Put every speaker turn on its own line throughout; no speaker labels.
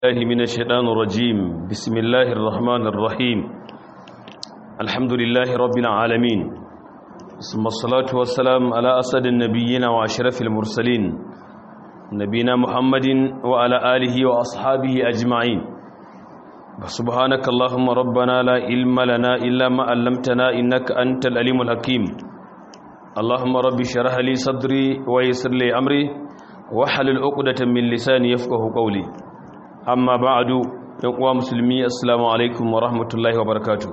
الله من الشيطان الرجيم بسم الله الرحمن الرحيم الحمد لله رب العالمين ثم الصلاة والسلام على أسد النبيين وأشرف المرسلين نبينا محمد وعلى آله وأصحابه أجمعين سبحانك اللهم ربنا لا علم لنا إلا ما علمتنا إنك أنت الأليم الحكيم اللهم رب اشرح لي صدري ويسر لي أمري واحلل عقدة من لساني يفقه قولي amma ba'adu yan uwa musulmi assalamu alaikum wa rahmatullahi wa barakatuh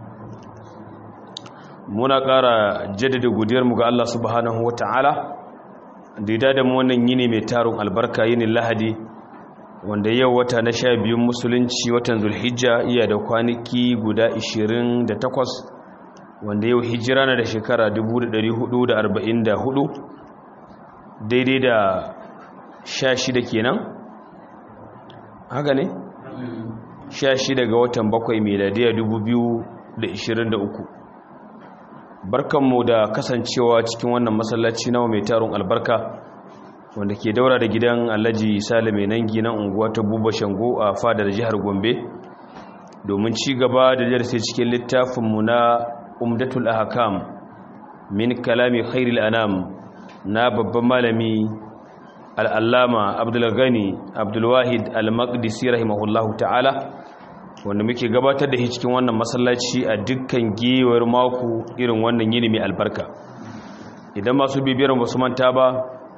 muna ƙara jaddada godiyar mu ga Allah subhanahu wa ta'ala da ya da mu wannan yini mai tarun albarka yini lahadi wanda yau wata na sha biyun musulunci watan zulhijja iya da kwanaki guda 28 wanda yau hijira na da shekara 1444 daidai da sha shida kenan haka ne? sha shida ga watan bakwai meladiya uku. barkanmu da kasancewa cikin wannan masallaci nawa mai taron albarka wanda ke daura da gidan alhaji sale mai nangi na unguwa ta buba shango a fadar jihar gombe domin ci gaba da darasi cikin littafinmu na umdatul ahkam min kalami khairil anam na babban malami al'allama abdulgani abdulwahid al-maqdisi rahimahullahu ta'ala wanda muke gabatar da shi cikin wannan masallaci a dukkan gewar mako irin wannan yini mai albarka idan masu bibiyar basu manta ba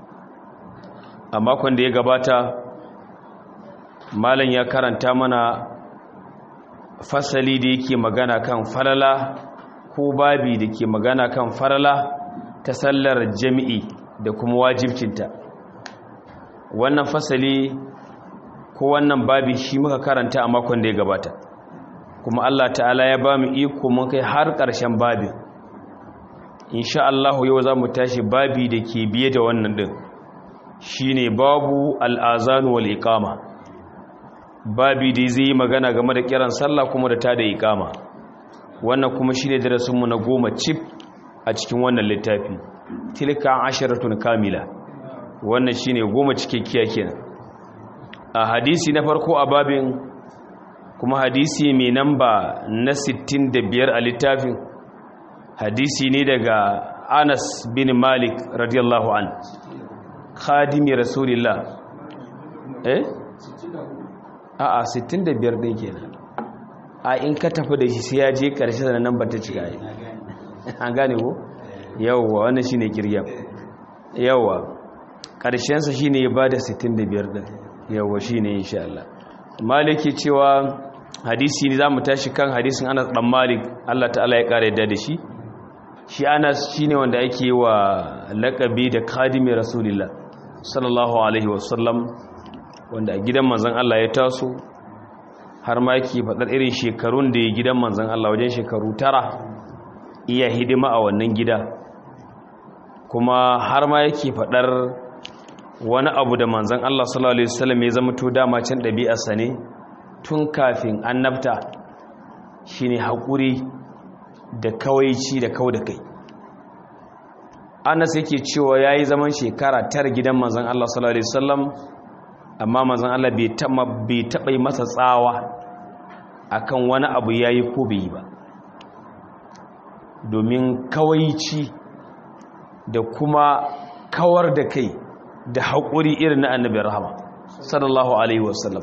a makon da ya gabata malam ya karanta mana fasali da yake magana kan falala ko babi da ke magana kan falala ta sallar jami'i da kuma wajibcinta wannan fasali ko wannan babi shi muka karanta a makon da ya gabata kuma Allah ta'ala ya ba mu iko mun kai har ƙarshen babin insha Allah yau za mu tashi babi da ke biye da wannan din shine babu al'azan wal iqama babi da zai yi magana game da kiran sallah kuma da ta da iqama wannan kuma shine darasin mu na goma cif a cikin wannan littafi tilka asharatun kamila wannan shine goma cikakkiya kenan a hadisi na farko a babin kuma hadisi mai namba na 65 a littafin hadisi ne daga Anas bin Malik radiyallahu an khadimi rasulillah eh a a 65 din kenan a in ka tafi da shi sai ya je karshe da nan ba ta cika an gane ko yawwa wannan shine kirya yawwa ƙarshensa shi ne ya ba da 65 ɗin yawa shi ne insha Allah maliki cewa hadisi ne za mu tashi kan hadisin anas ɗan malik Allah ta'ala ya ƙara yadda da shi shi anas shi ne wanda ake yi wa laƙabi da kadimi rasulillah sallallahu alaihi wasallam wanda a gidan manzan Allah ya taso har ma yake faɗar irin shekarun da ya gidan manzan Allah wajen shekaru tara iya hidima a wannan gida kuma har ma yake faɗar wani abu da manzan Allah sallallahu Alaihi wasallam ya zama to dama can ɗabi'arsa ne tun kafin annabta shi ne haƙuri da kawaici da kau da kai anas yake cewa ya yi zaman shekara tara gidan manzan Allah sallallahu Alaihi wasallam amma manzan Allah bai taɓa yi masa tsawa akan wani abu ya yi ko bai yi ba domin kawaici da kuma kawar da kai da haƙuri irin na annabin rahama sallallahu alaihi wasallam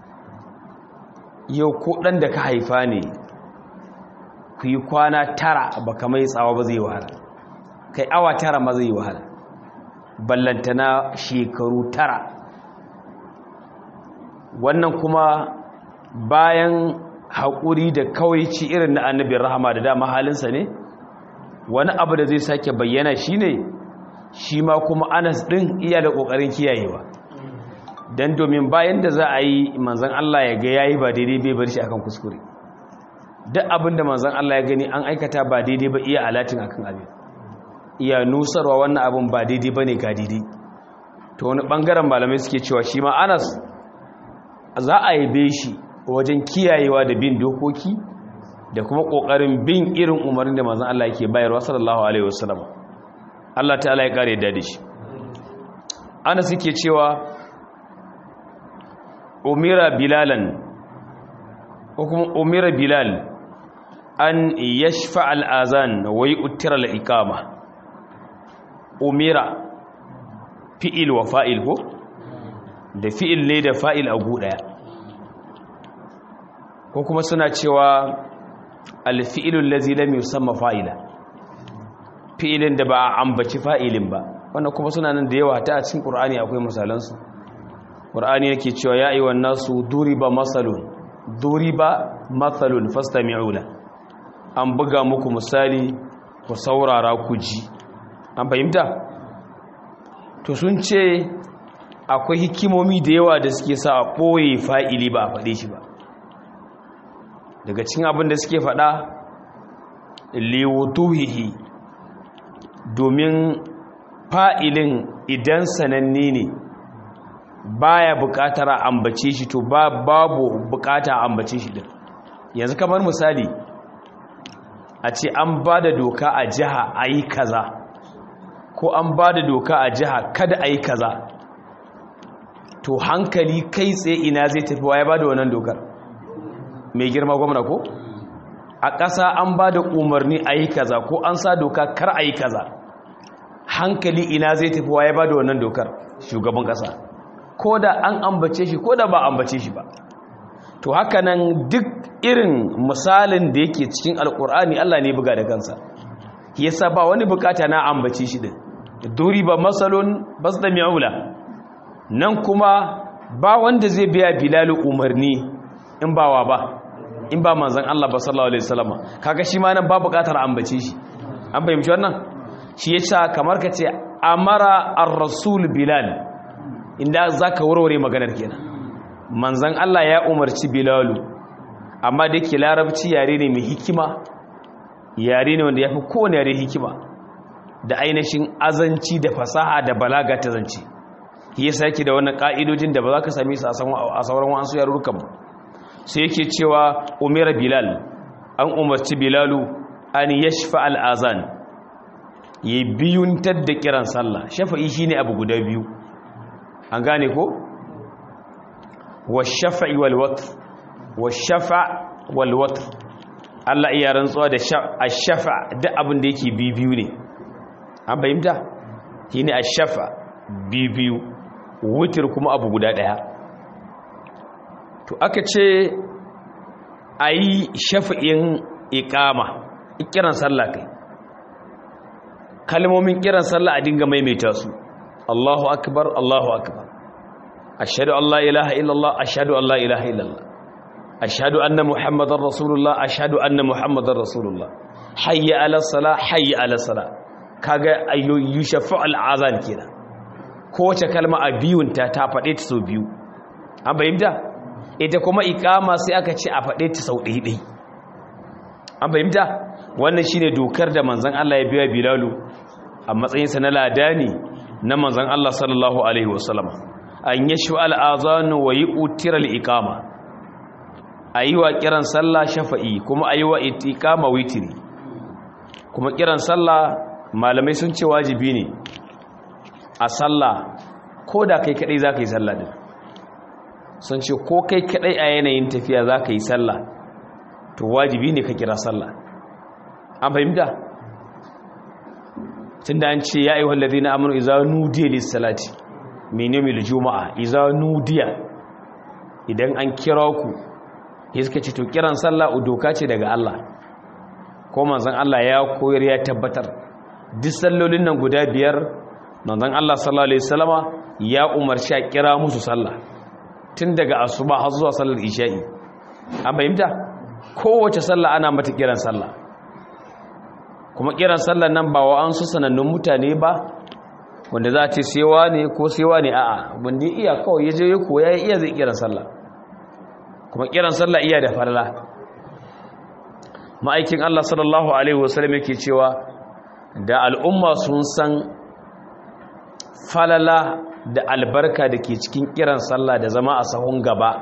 yau ko ɗan da ka haifa ne ku yi kwana tara ba ka mai tsawa ba zai wahala kai awa tara ma zai wahala ballantana shekaru tara wannan kuma bayan haƙuri da kawaici irin na annabin rahama da dama halinsa ne wani abu da zai sake bayyana shi ne shi ma kuma anas ɗin iya da ƙoƙarin kiyayewa don domin bayan da za a yi manzan Allah ya ga ya yi ba daidai bai bar shi akan kuskure duk abin da manzan Allah ya gani an aikata ba daidai ba iya alatin akan abin iya nusarwa wannan abin ba daidai ba ne ga daidai ta wani ɓangaren malamai suke cewa shi ma anas za a yabe shi wajen kiyayewa da bin dokoki da kuma ƙoƙarin bin irin umarnin da manzan Allah yake bayarwa sallallahu alaihi wasallam Allah ta'ala ya kare da shi ana suke cewa umira bilalan ko kuma umira bilal an yashfa al'azan wa yu'tira al-iqama umira fi'il wa fa'il ko da fi'il ne da fa'il a gu daya ko kuma suna cewa al-fi'ilul ladzi lam yusamma fa'ila fi'ilin da ba a ambaci fa'ilin ba wannan kuma suna nan da yawa ta a cikin qur'ani akwai misalansu qur'ani yake cewa ya ayyuhan nasu duriba masalun duriba mathalun fastami'u la an buga muku misali ku saurara ku ji an fahimta to sun ce akwai hikimomi da yawa da suke sa a ɓoye fa'ili ba a faɗe shi ba daga cikin abin da suke faɗa liwutuhihi domin fa'ilin idan sananne ne baya buƙatar a ambace shi to babu buƙata a ambace shi din yanzu kamar misali a ce an ba da doka a jiha a yi kaza ko an ba da doka a jiha kada a yi kaza to hankali kai tsaye ina zai tafi wa ya ba da wannan dokar mai girma gwamna ko a ƙasa an ba da umarni a yi kaza ko an sa doka kar a yi kaza hankali ina zai tafi wa ya ba da wannan dokar shugaban ƙasa ko da an ambace shi ko da ba ambace shi ba to haka nan duk irin misalin da yake cikin alkur'ani Allah ne buga da kansa yasa ba wani bukata na ambace shi din duri ba masalun bas da mi'ula nan kuma ba wanda zai biya bilalu umarni in ba wa ba in ba manzon Allah ba sallallahu alaihi wasallam kaga shi ma nan ba bukatar ambace shi an fahimci wannan shi yasa kamar ka ce amara ar-rasul bilal inda zaka warware maganar kenan manzan Allah ya umarci Bilalu amma da yake larabci yare ne mai hikima yare ne wanda ya fi kowane yare hikima da ainihin azanci da fasaha da balaga ta zance yasa yake da wannan ka'idojin da ba za ka same su a sauran wasu yarurrukan ba sai yake cewa umira bilal an umarci bilalu an yashfa al'azan ya biyuntar da kiran sallah shafa'i shine abu guda biyu an gane ko washafa'i walwatr washafa walwatr Allah iya rantsuwa da ashafa duk abin da yake bibiyu ne an fahimta shine ashafa bibiyu wutir kuma abu guda daya to aka ce ayi shafa'in iqama kiran sallah kai kalmomin kiran sallah a dinga maimaita su Allahu akbar Allahu akbar ashhadu an la ilaha illallah ashhadu an la ilaha illallah ashhadu anna muhammadar rasulullah ashhadu anna muhammadar rasulullah hayya ala salah hayya ala salah kaga ayyu yushaffu al azan kenan kowace kalma a biyun ta ta fade ta sau biyu an bayyana ita kuma iqama sai aka ce a fade ta sau ɗaya ɗaya an bayyana wannan shine dokar da manzon Allah ya biya bilalu a matsayinsa na ladani na manzon Allah sallallahu alaihi wasallam an yashu al'azanu wa yi utirar ikama a yi wa kiran sallah shafa'i kuma a yi wa ikama witiri kuma kiran sallah malamai sun ce wajibi ne a sallah ko da kai kadai za ka yi sallah din sun ce ko kai kadai a yanayin tafiya za ka yi sallah to wajibi ne ka kira sallah an fahimta tun da an ce ya yi wallazi na amuru iza nudiya lissalati minimil juma'a iza nudiya idan an kira ku ya suka ce to kiran sallah doka ce daga Allah ko manzon Allah ya koyar ya tabbatar duk sallolin nan guda biyar manzon Allah sallallahu alaihi wasallama ya umarci a kira musu sallah tun daga asuba har zuwa sallar isha'i an fahimta kowace sallah ana mata kiran sallah kuma kiran sallar nan ba wa an su sanannun mutane ba wanda za a ce sewa ne ko sewa ne a'a wanda iya kawai ya je ya koya ya iya zai kiran sallah kuma kiran sallah iya da farla ma'aikin Allah sallallahu alaihi wasallam yake cewa da al'umma sun san falala da albarka da ke cikin kiran sallah da zama a sahun gaba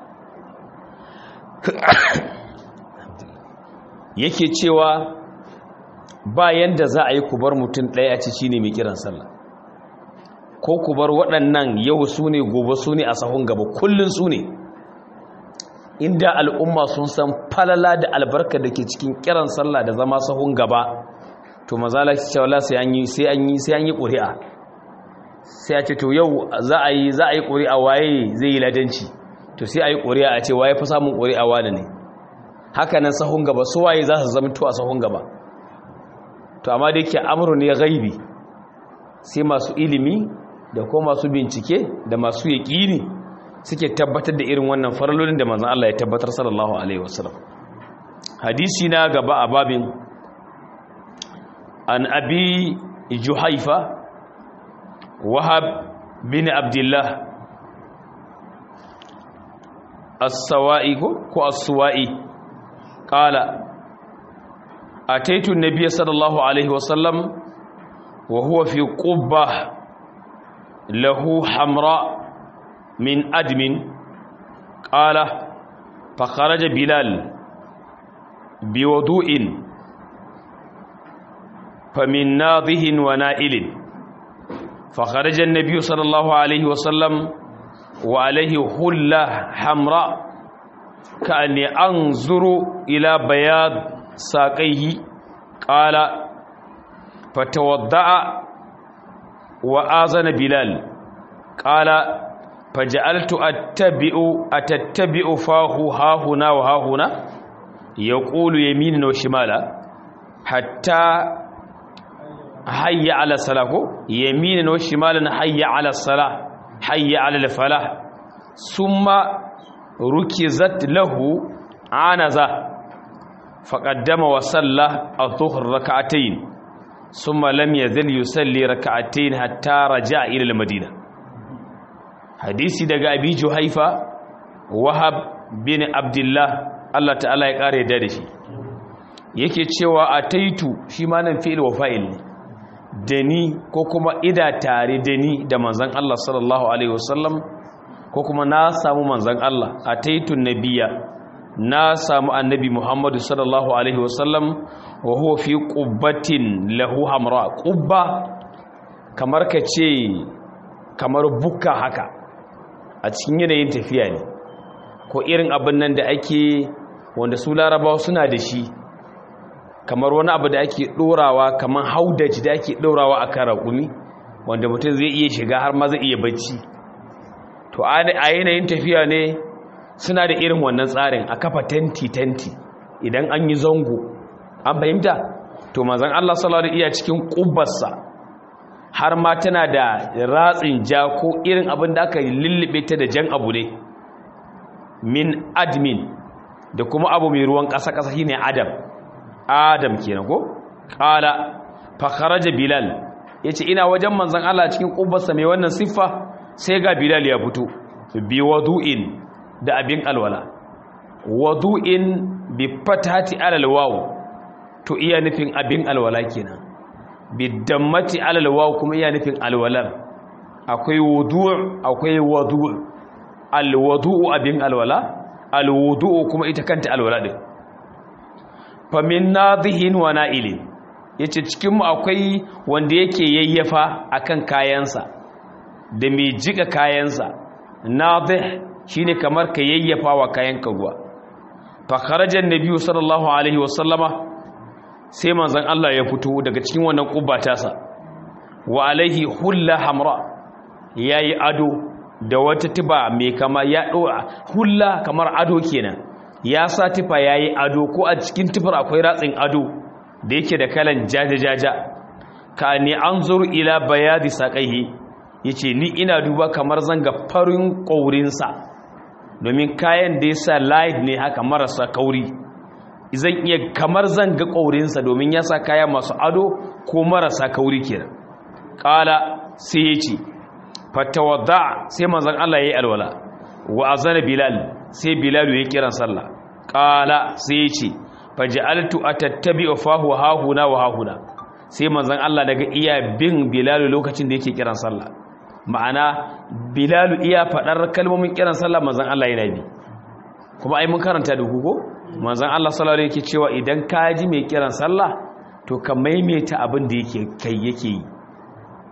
yake cewa bayan da za a yi kubar mutum ɗaya ci shi ne mai kiran sallah ko ku bar waɗannan yau su ne gobe su ne a sahun gaba kullum su ne inda al'umma sun san falala da albarka da ke cikin kiran sallah da zama sahun gaba to mazala cewa sai an yi sai an yi sai an yi ƙuri'a sai a ce to yau za a yi za a yi ƙuri'a waye zai yi ladanci to sai a yi ƙuri'a a ce waye fa samun ƙuri'a wani ne haka nan sahun gaba su waye za su zama to a sahun gaba to amma da yake amru ne gaibi sai masu ilimi da ko masu bincike da masu yaƙini suke tabbatar da irin wannan faralolin da manzon Allah ya tabbatar sallallahu alaihi wasallam hadisi na gaba a babin an abi juhaifa wahab bin abdullah as-sawa'i ko as-suwa'i qala ataitu an-nabiy sallallahu alaihi wasallam wa huwa fi qubbah lahu hamra min admin qala fa kharaja bilal biwudu'in famin nadhihin wa na'ilin fa kharaja an-nabiy sallallahu alaihi wasallam wa alaihi hulla hamra ka'anni anzuru ila bayad saqaihi qala fatawadda'a wa azana bilal qala faj'altu attabi'u atattabi'u fahu hahuna wa hahuna yaqulu yaminan wa shimala hatta hayya ala salahu yaminan wa shimalan hayya ala salah hayya ala al-falah summa rukizat lahu anaza faqaddama wa salla adh-dhuhr rak'atayn summa lam yazal yusalli rak'atayn hatta raja'a ila al-madina hadisi daga abi juhaifa wahab bin abdullah Allah ta'ala ya kare da shi yake cewa ataitu shi ma nan fi'il wa fa'il ne da ni ko kuma ida tare da ni da manzon Allah sallallahu alaihi wasallam ko kuma na samu manzon Allah ataitu nabiyya na samu annabi Muhammadu sallallahu alaihi wasallam wa huwa fi qubbatin lahu hamra qubba kamar ka ce kamar bukka haka a cikin yanayin tafiya ne ko irin abin nan da ake wanda su larabawa suna da shi kamar wani abu da ake ɗorawa kamar haudaji da ake ɗorawa a kan raƙumi wanda mutum zai iya shiga har ma zai iya bacci to a yanayin tafiya ne suna da irin wannan tsarin a kafa tenti-tenti idan an yi zango an fahimta to mazan Allah sallallahu alaihi iya cikin ƙubbarsa har ma tana da ratsin ja ko irin abin da aka lullube ta da jan abu ne min admin da kuma abu mai ruwan ƙasa-ƙasa shine adam adam kenan ko qala fa kharaja bilal yace ina wajen manzon Allah cikin kubbarsa mai wannan siffa sai ga bilal ya fito bi wudu'in da abin alwala wudu'in bi fatati alal waw to iya nufin abin alwala kenan bi dammati alal waw kuma iya nufin alwalar akwai wudu' akwai wudu' al wudu'u abin alwala al wudu'u kuma ita kanta alwala din famin nadihin wa na'ilin yace cikin mu akwai wanda yake yayyafa akan kayansa da mai jika kayansa nadih shine kamar ka yayyafa wa kayanka ruwa fa kharaja annabi sallallahu alaihi wasallama sai manzon Allah ya fito daga cikin wannan kubbata sa wa alaihi hulla hamra yayi ado da wata tiba mai kama ya dora hulla kamar ado kenan ya sa tufa ya yi ado ko a cikin tufar akwai ratsin ado da yake da kalan jaja-jaja ka ne an zuru ila bayadi saƙaihi ya ce ni ina duba kamar zanga farin ƙaurinsa domin kayan da ya sa light ne haka marasa kauri zan iya kamar zanga ƙaurinsa domin ya sa kaya masu ado ko marasa kauri kenan ƙala sai ya ce fatawadda sai manzan Allah ya yi alwala wa azana bilal sai bilalu ya kiran sallah qala sai ya ce faj'altu atattabi'u fahu hahuna wa hahuna sai manzon Allah daga iya bin bilalu lokacin da yake kiran sallah ma'ana bilalu iya fadar kalmomin kiran sallah manzon Allah yana bi kuma ai mun karanta da hugo manzon Allah sallallahu alaihi yake cewa idan ka ji mai kiran sallah to ka maimaita abin da yake kai yake yi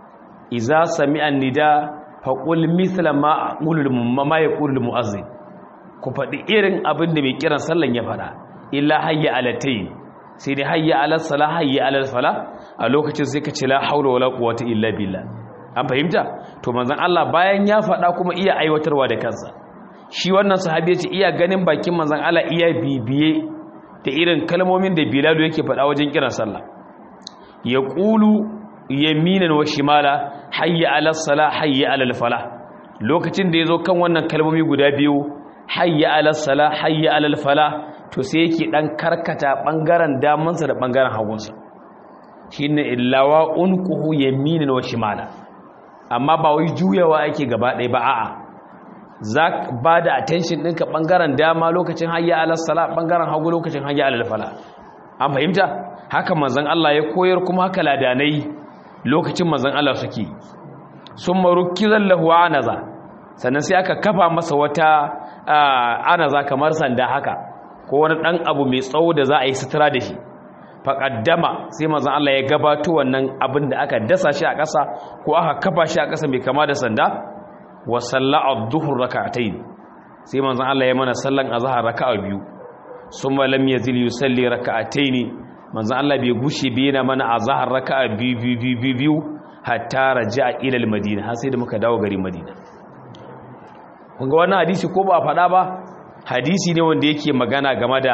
iza sami'a nida faqul mithla ma aqulu ma yaqulu muazzin ku faɗi irin abin da mai kiran sallan ya faɗa illa hayya alatayn sai dai hayya ala sala hayya ala fala a lokacin sai ka ce la haula wala quwwata illa billah an fahimta to manzon Allah bayan ya faɗa kuma iya aiwatarwa da kansa shi wannan sahabi ya ce iya ganin bakin manzon Allah iya bibiye da irin kalmomin da Bilal yake faɗa wajen kiran sallah ya qulu yaminan wa shimala hayya ala sala hayya ala fala lokacin da yazo kan wannan kalmomi guda biyu hayya ala sala hayya ala fala to sai yake dan karkata bangaren damansa da bangaren hagunsa shine illawa unquhu yaminan wa shimala amma ba wai juyawa ake gaba ɗaya ba a'a za ba da attention ɗinka ɓangaren dama lokacin hayya alal sala ɓangaren hagu lokacin hayya alal fala an fahimta haka manzon Allah ya koyar kuma haka ladanai lokacin manzon Allah suke sun marukizan lahu anaza sannan sai aka kafa masa wata anaza kamar sanda haka ko wani ɗan abu mai tsawo da za a yi sutura da shi faƙaddama sai manzan Allah ya gabato wannan abin da aka dasa shi a ƙasa ko aka kafa shi a ƙasa mai kama da sanda wa salla'a dhuhr rak'atayn sai manzan Allah ya mana sallan azhar raka'a biyu summa lam yazil yusalli rak'atayn manzan Allah bai gushe bi yana mana azhar raka'a biyu biyu biyu biyu hatta raja'a ila al-madina har sai da muka dawo garin Madina kun ga wannan hadisi ko ba faɗa ba hadisi ne wanda yake magana game da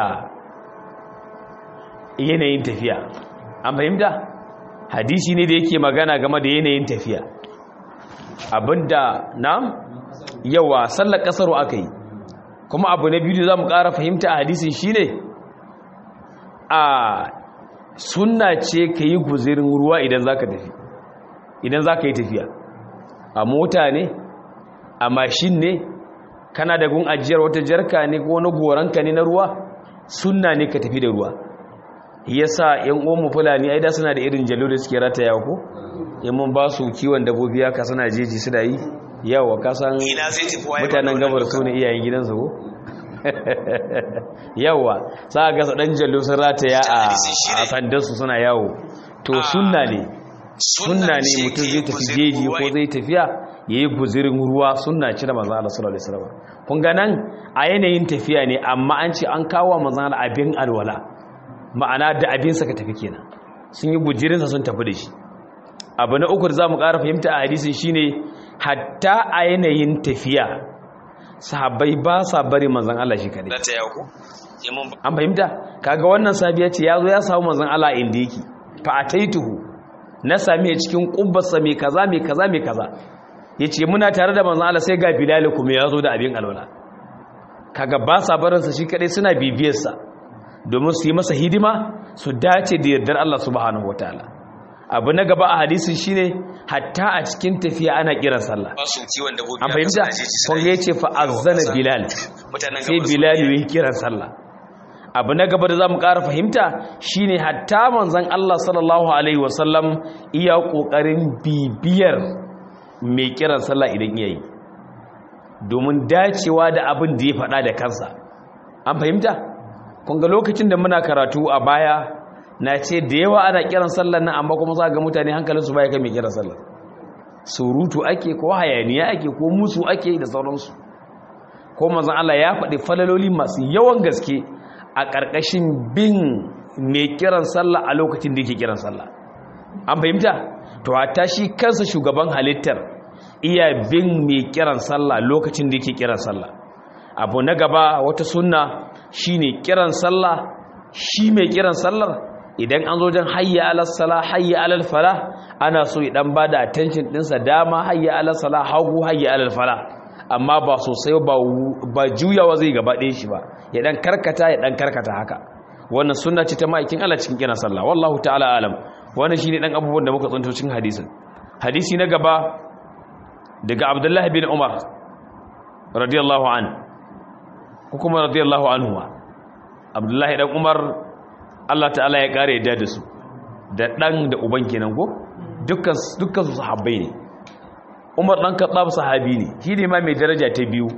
yanayin tafiya an fahimta hadisi ne da yake magana game da yanayin tafiya abinda na yawa sallar kasaro aka yi kuma abu na biyu da za mu ƙara fahimta a hadisin shine a sunna ce ka yi guzirin ruwa idan za ka tafi idan za ka yi tafiya a mota ne a mashin ne kana da gun ajiyar wata jarka ne ko wani goranka ne na ruwa sunna ne ka tafi da ruwa yasa yan uwanmu fulani ai da suna da irin jallo da suke rataya ko in mun ba su kiwon dabbobi haka suna jeji suna yi yawa ka san mutanen gabar su ne iyayen gidansu ko yawa sa ga dan jallo sun rataya a sandarsu suna yawo to sunna ne sunna ne mutum zai tafi jeji ko zai tafiya yayi guzirin ruwa sunna ci da manzo Allah sallallahu alaihi wasallam kun ga nan a yanayin tafiya ne amma an ce an kawo manzo Allah abin alwala ma'ana da abinsa ka tafi kenan sun yi gujirinsa sun tafi da shi abu na uku da za mu ƙara fahimta a hadisin shine hatta a yanayin tafiya sahabbai ba sa bari manzan Allah shi kadai an fahimta kaga wannan sabiya ce ya zo ya samu manzan Allah inda yake fa ataituhu na sami cikin kubbarsa mai kaza mai kaza mai kaza yace muna tare da manzan Allah sai ga Bilal kuma ya zo da abin alwala kaga ba sa barinsa shi kadai suna bibiyarsa domin su yi masa hidima su dace da yardar Allah subhanahu wataala abu na gaba a hadisi shine hatta a cikin tafiya ana kiran sallah an fahimta kun ga yace fa azzana bilal sai bilal yi kiran sallah abu na gaba da zamu ƙara fahimta shine hatta manzon Allah sallallahu alaihi wasallam iya kokarin bibiyar mai kiran sallah idan yayi domin dacewa da abin da ya faɗa da kansa an fahimta kunga lokacin da muna karatu a baya na ce da yawa ana kiran sallar nan amma kuma za ga mutane hankalinsu baya kan mai kiran sallar surutu ake ko hayaniya ake ko musu ake da sauransu ko mazan Allah ya faɗi falaloli masu yawan gaske a ƙarƙashin bin mai kiran sallah a lokacin da yake kiran sallah an fahimta to hatta shi kansa shugaban halittar iya bin mai kiran sallah lokacin da yake kiran sallah abu na gaba wata sunna shine kiran sallah shi mai kiran sallar idan an zo jan hayya alal sala hayya alal fala ana so ya dan bada attention dinsa dama hayya alal sala hagu hayya alal fala amma ba sosai ba ba juyawa zai gaba ɗaya shi ba ya dan karkata ya dan karkata haka wannan sunna ce ta ma'aikin Allah cikin kiran sallah wallahu ta'ala alam wannan shine dan abubuwan da muka tsanto cikin hadisin hadisi na gaba daga Abdullah bin Umar radiyallahu anhu ko kuma radiyallahu anhu Abdullah dan Umar Allah ta'ala ya kare yadda da su da dan da uban kenan ko dukkan dukkan su sahabbai ne Umar dan Khattab sahabi ne shi ne ma mai daraja ta biyu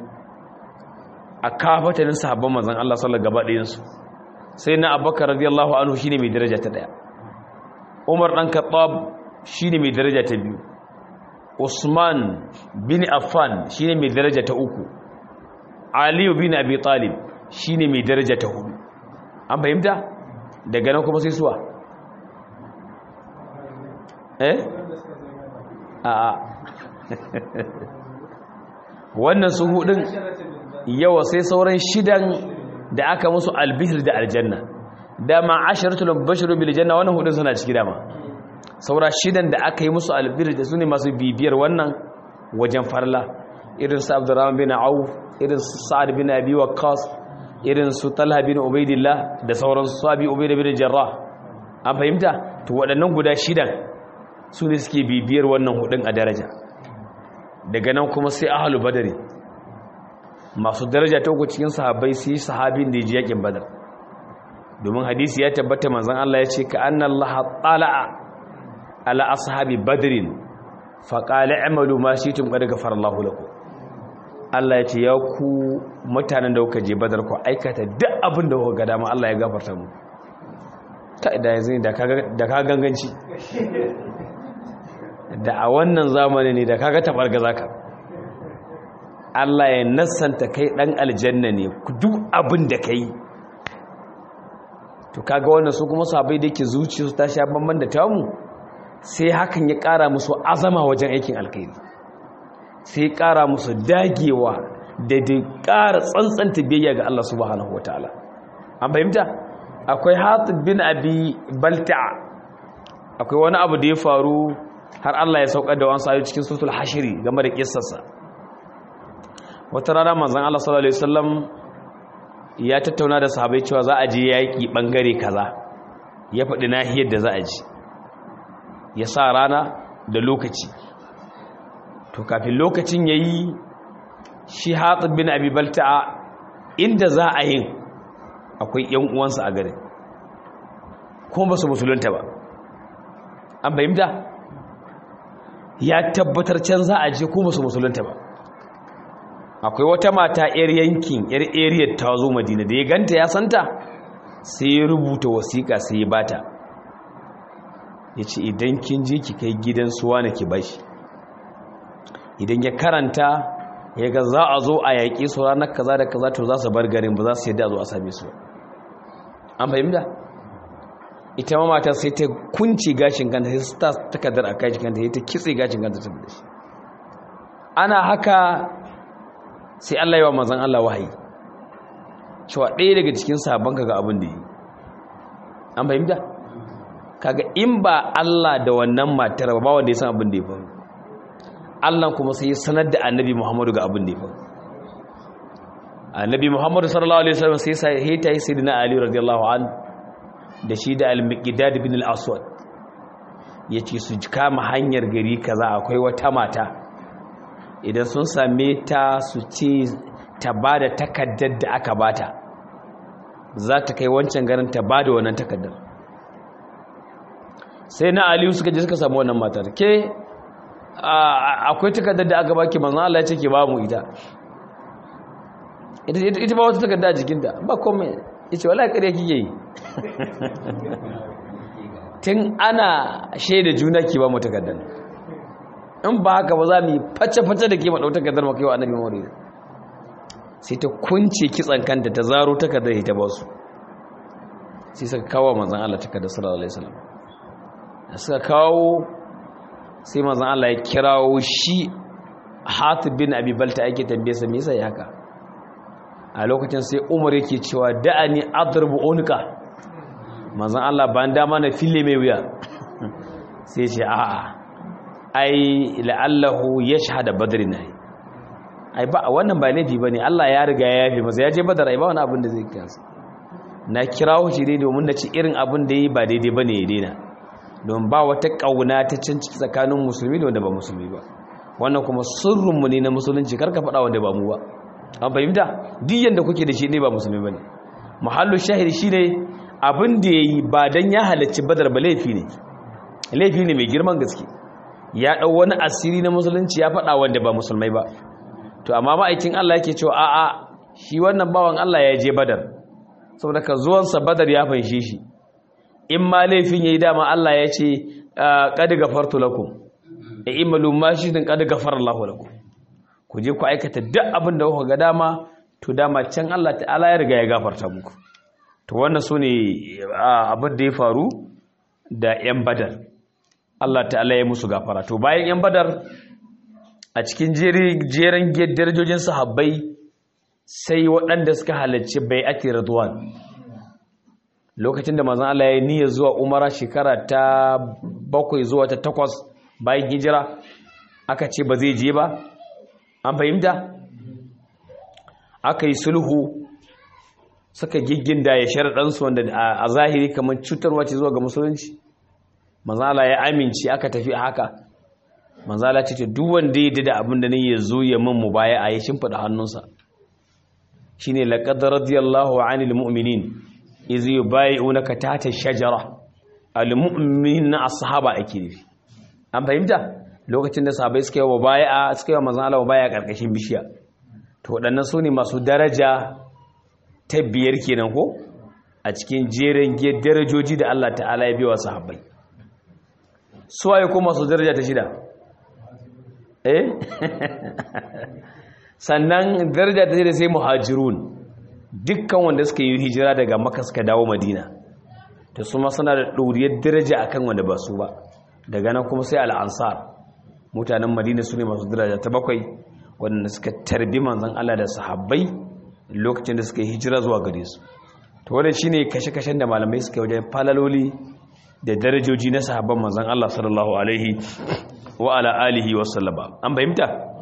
a kafatanin sahabban manzon Allah sallallahu gaba ɗayan su sai na Abubakar radiyallahu anhu shine mai daraja ta daya Umar dan Khattab shine mai daraja ta biyu usman bin affan shine mai daraja ta uku aliyu bin abi talib shine mai daraja ta hudu an fahimta daga nan kuma sai suwa eh a wannan su hudun yawa sai sauran shidan da aka musu albihir da aljanna dama asharatul bashiru bil janna wannan hudun suna ciki dama saura shidan da aka yi musu albihir da sune masu bibiyar wannan wajen farla irin su abdurrahman bin auf irin su sa'ad bin abi waqqas irin su talha bin ubaidillah da sauran su abi ubaida bin jarrah an fahimta to waɗannan guda shidan su ne suke bibiyar wannan hudun a daraja daga nan kuma sai ahalu badari masu daraja ta uku cikin sahabbai sai sahabin da ya ji yakin badar domin hadisi ya tabbata manzon Allah ya ce ka anna Allah tala'a ala ashabi badrin fa qala i'malu ma shi'tum qad ghafara Allahu lakum Allah ya ce ya ku mutanen da kuka je badar ku aikata duk abin da kuka ga dama Allah ya gafarta mu ta da yanzu da ka da ka ganganci da a wannan zamani ne da kaga tabarga zaka Allah ya nassanta kai dan aljanna ne duk abin da kai to kaga wannan su kuma sabai da yake zuciyarsu ta sha bamban da tamu sai hakan ya kara musu azama wajen aikin alkhairi sai ya kara musu dagewa da da kara tsantsanta biyayya ga Allah subhanahu wataala an fahimta akwai Hatib bin Abi Balta'a akwai wani abu da ya faru har Allah ya saukar da wani sayo cikin suratul hashiri game da kissarsa wata rana manzon Allah sallallahu alaihi wasallam ya tattauna da sahabbai cewa za a je yaki bangare kaza ya faɗi nahiyar da za a ji ya sa rana da lokaci to kafin lokacin yayi shi Hatib bin Abi Balta'a inda za a yin akwai ƴan uwansa a garin kuma ba su musulunta ba an bayyana ya tabbatar can za a je ko musu musulunta ba akwai wata mata yar yankin yar area ta zo madina da ya ganta ya santa sai ya rubuta wasiƙa sai ya bata ya ce idan kin je ki kai gidan suwa na ki bashi idan ya karanta ya ga za a zo a yaƙi su ranar kaza da kaza to za su bar garin ba za su yadda a zo a same su an fahimta ita ma mata sai ta kunce gashin kanta sai ta takardar a gashin kanta sai ta kitse gashin kanta ta da shi ana haka sai Allah ya wa manzon Allah wahayi cewa ɗaya daga cikin sabon kaga abin da yi an fahimta kaga in ba Allah da wannan matar ba wanda ya san abin da ya faru Allah kuma sai ya sanar da Annabi Muhammadu ga abin da ya faru Annabi Muhammadu sallallahu alaihi wasallam sai sai hita yi sayyidina Ali radiyallahu anhu da shi da al-miqdad bin al-aswad yace su kama hanyar gari kaza akwai wata mata idan sun same ta su ce ta bada takaddar da aka bata za ta kai wancan garin ta bada wannan takaddar sai na aliyu suka je suka samu wannan matar ke akwai takaddar da aka baki manzo Allah ya ce ke ba mu ita ita ba wata takarda a jikinta ba komai yace wallahi kare kike yi tun ana shaida juna ki ba mu takardar in ba haka ba za mu yi face-face da ke maɗau takardar maka yau annabi mawari sai ta kunce kitsan kanta ta zaro takardar ita ba su sai suka kawo manzan Allah takardar sallallahu alaihi wasallam da suka kawo sai manzan Allah ya kirawo shi Hatib bin Abi Balta ake tambaye sa me yasa ya haka a lokacin sai Umar yake cewa da'ani adrubu unka manzan Allah ban dama na fille mai wuya sai ce a'a ai la'allahu ya shahada badri na yi ai ba wannan ba laifi ba ne Allah ya riga ya yafe masa ya je badar ai ba wani abin da zai kansa na kirawo shi dai domin na ci irin abin da yi ba daidai ba ne ya daina don ba wata ƙauna ta can ciki tsakanin musulmi da wanda ba musulmi ba wannan kuma sirrinmu ne na musulunci karka faɗa wanda ba mu ba an fahimta duk yanda kuke da shi ne ba musulmi ba ne muhallu shahid shi ne abin da ya yi ba don ya halarci badar ba laifi ne laifi ne mai girman gaske ya ɗau wani asiri na musulunci ya faɗa wanda ba musulmai ba to amma ma'aikin Allah yake cewa a'a shi wannan bawan Allah ya je badar saboda ka zuwansa badar ya fanshe shi in ma laifin ya yi dama Allah ya ce qad gafartu lakum ya imalu ma shi din kada gafara Allahu lakum ku je ku aikata duk abin da kuka ga dama to dama can Allah ta'ala ya riga ya gafarta muku to wannan sune abin da ya faru da yan badar Allah ta'ala ya musu gafara to bayan yan badar a cikin jeren darajojin sahabbai sai waɗanda suka halarci bai'ati ridwan lokacin da manzon Allah ya niyya zuwa umara shekara ta bakwai zuwa ta takwas bayan hijira aka ce ba zai je ba an fahimta aka yi sulhu suka gigginda ya sharaɗansu wanda a zahiri kamar cutarwa ce zuwa ga musulunci manzala ya amince aka tafi a haka manzala ce duk wanda ya da abin da ne ya zo ya min mu baya a yi shimfiɗa hannunsa shine laqad radiyallahu 'anil mu'minin iz yubay'unaka tahta shajara al mu'minina ashaba ake nufi an fahimta lokacin da sahabbai suka yi wa bai'a suka yi wa manzon Allah bai'a karkashin bishiya to waɗannan su ne masu daraja ta biyar kenan ko a cikin jerin darajoji da Allah ta'ala ya biya wa sahabbai su waye ko masu daraja ta shida eh sannan daraja ta shida sai muhajirun dukkan wanda suka yi hijira daga makka suka dawo madina to su ma suna da ɗoriyar daraja akan wanda ba su ba daga nan kuma sai al'ansar mutanen madina su ne masu daraja ta bakwai waɗanda suka tarbi manzan Allah da sahabbai lokacin da suka yi hijira zuwa gare su to wannan shine kashe-kashen da malamai suka wajen falaloli da darajoji na sahabban manzan Allah sallallahu alaihi wa ala alihi wa sallama an fahimta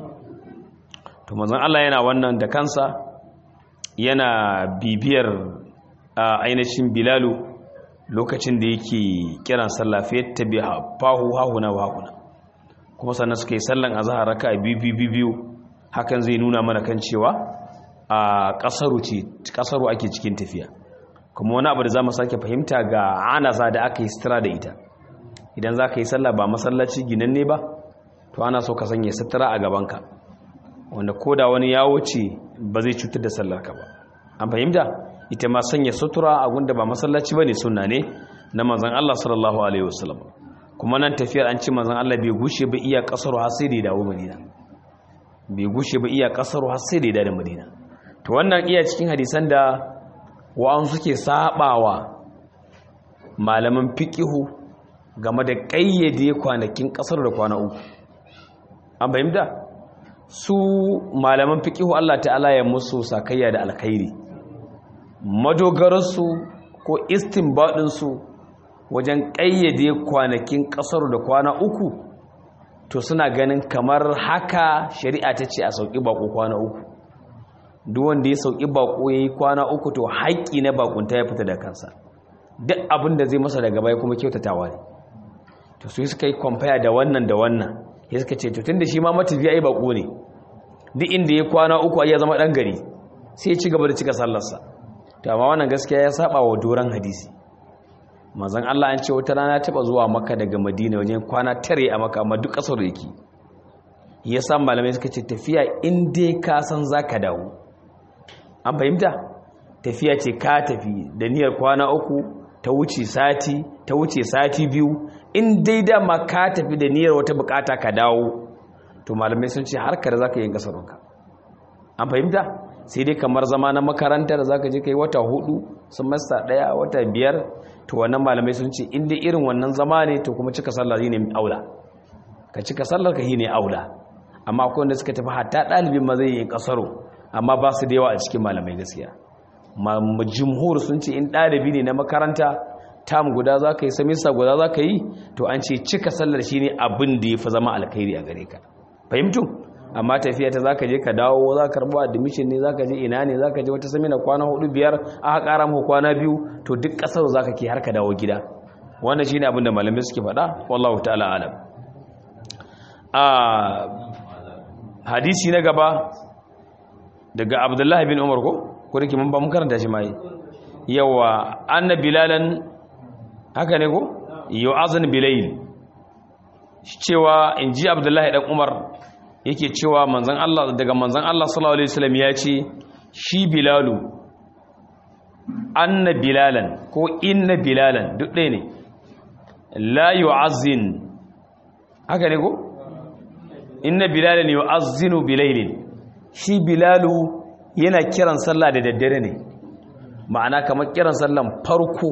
to manzan Allah yana wannan da kansa yana bibiyar ainihin bilalu lokacin da yake kiran sallah fa yattabi fahu hahuna wa hahuna kuma sannan suka yi sallan azhar raka biyu biyu hakan zai nuna mana kan cewa a kasaru ce kasaru ake cikin tafiya kuma wani abu da zamu sake fahimta ga anaza da aka yi sutura da ita idan za ka yi sallah ba masallaci ginanne ba to ana so ka sanya sutura a gabanka wanda koda wani ya wuce ba zai cutar da sallarka ba an fahimta ita ma sanya sutura a gunda ba masallaci bane sunna ne na manzon Allah sallallahu alaihi wasallam kuma nan tafiyar an ce manzon Allah bai gushe ba iya kasaru har sai da dawo Madina bai gushe ba iya kasaru har sai da dawo Madina to wannan iya cikin hadisan da wa'an suke sabawa malaman fiqihu game da kayyade kwanakin kasar da kwana uku an fahimta su malaman fiqihu Allah ta'ala ya musu sakayya da alkhairi madogararsu ko istinbadinsu wajen ƙayyade kwanakin ƙasar da kwana uku to suna ganin kamar haka shari'a ta ce a sauƙi baƙo kwana uku duk wanda ya sauƙi baƙo ya yi kwana uku to haƙƙi na baƙunta ya fita da kansa duk abin da zai masa daga baya kuma kyautatawa ne to su suka yi kwamfaya da wannan da wannan ya suka ce to tun da shi ma matafiya ya baƙo ne duk inda ya kwana uku ya zama ɗan gari sai ya ci gaba da cika sallarsa to amma wannan gaskiya ya saba wa doran hadisi manzon Allah an ce wata rana taba zuwa Makka daga Madina wajen kwana tare a Makka amma duk kasar yake yasa malamai suka ce tafiya in dai ka san zaka dawo an fahimta tafiya ce ka tafi da niyyar kwana uku ta wuce sati ta wuce sati biyu in dai dama ka tafi da niyyar wata bukata ka dawo to malamai sun ce har kada zaka yi kasarunka an fahimta sai dai kamar zama na makaranta da zaka je kai wata hudu semester daya wata biyar to wannan malamai sun ce in dai irin wannan zama ne to kuma cika sallar ne aula ka cika sallar ka ne aula amma akwai wanda suka tafi hatta dalibin ma zai yi kasaro amma ba su da yawa a cikin malamai gaskiya jumhur sun ce in dalibi ne na makaranta tam guda za ka yi semester guda za ka yi to an ce cika sallar shi ne abin da ya fi zama alkhairi a gare ka fahimtu amma tafiya ta zaka je ka dawo za ka karbo admission ne zaka je ina ne zaka je wata samina kwana hudu biyar aka kara maka kwana biyu to duk kasar zaka ke har ka dawo gida wannan shine abin da malamai suke faɗa wallahu ta'ala alam a hadisi na gaba daga abdullahi bin umar ko ko dake mun ba mun karanta shi mai yawa anna bilalan haka ne ko yu'azan bilayl cewa inji abdullahi dan umar yake cewa manzan Allah daga manzan Allah sallallahu alaihi wasallam ya ce shi bilalu anna bilalan ko inna bilalan duk ɗaya ne la yu'azzin haka ne ko inna bilalan yu'azzinu bilailin shi bilalu yana kiran sallah da daddare ne ma'ana kamar kiran sallan farko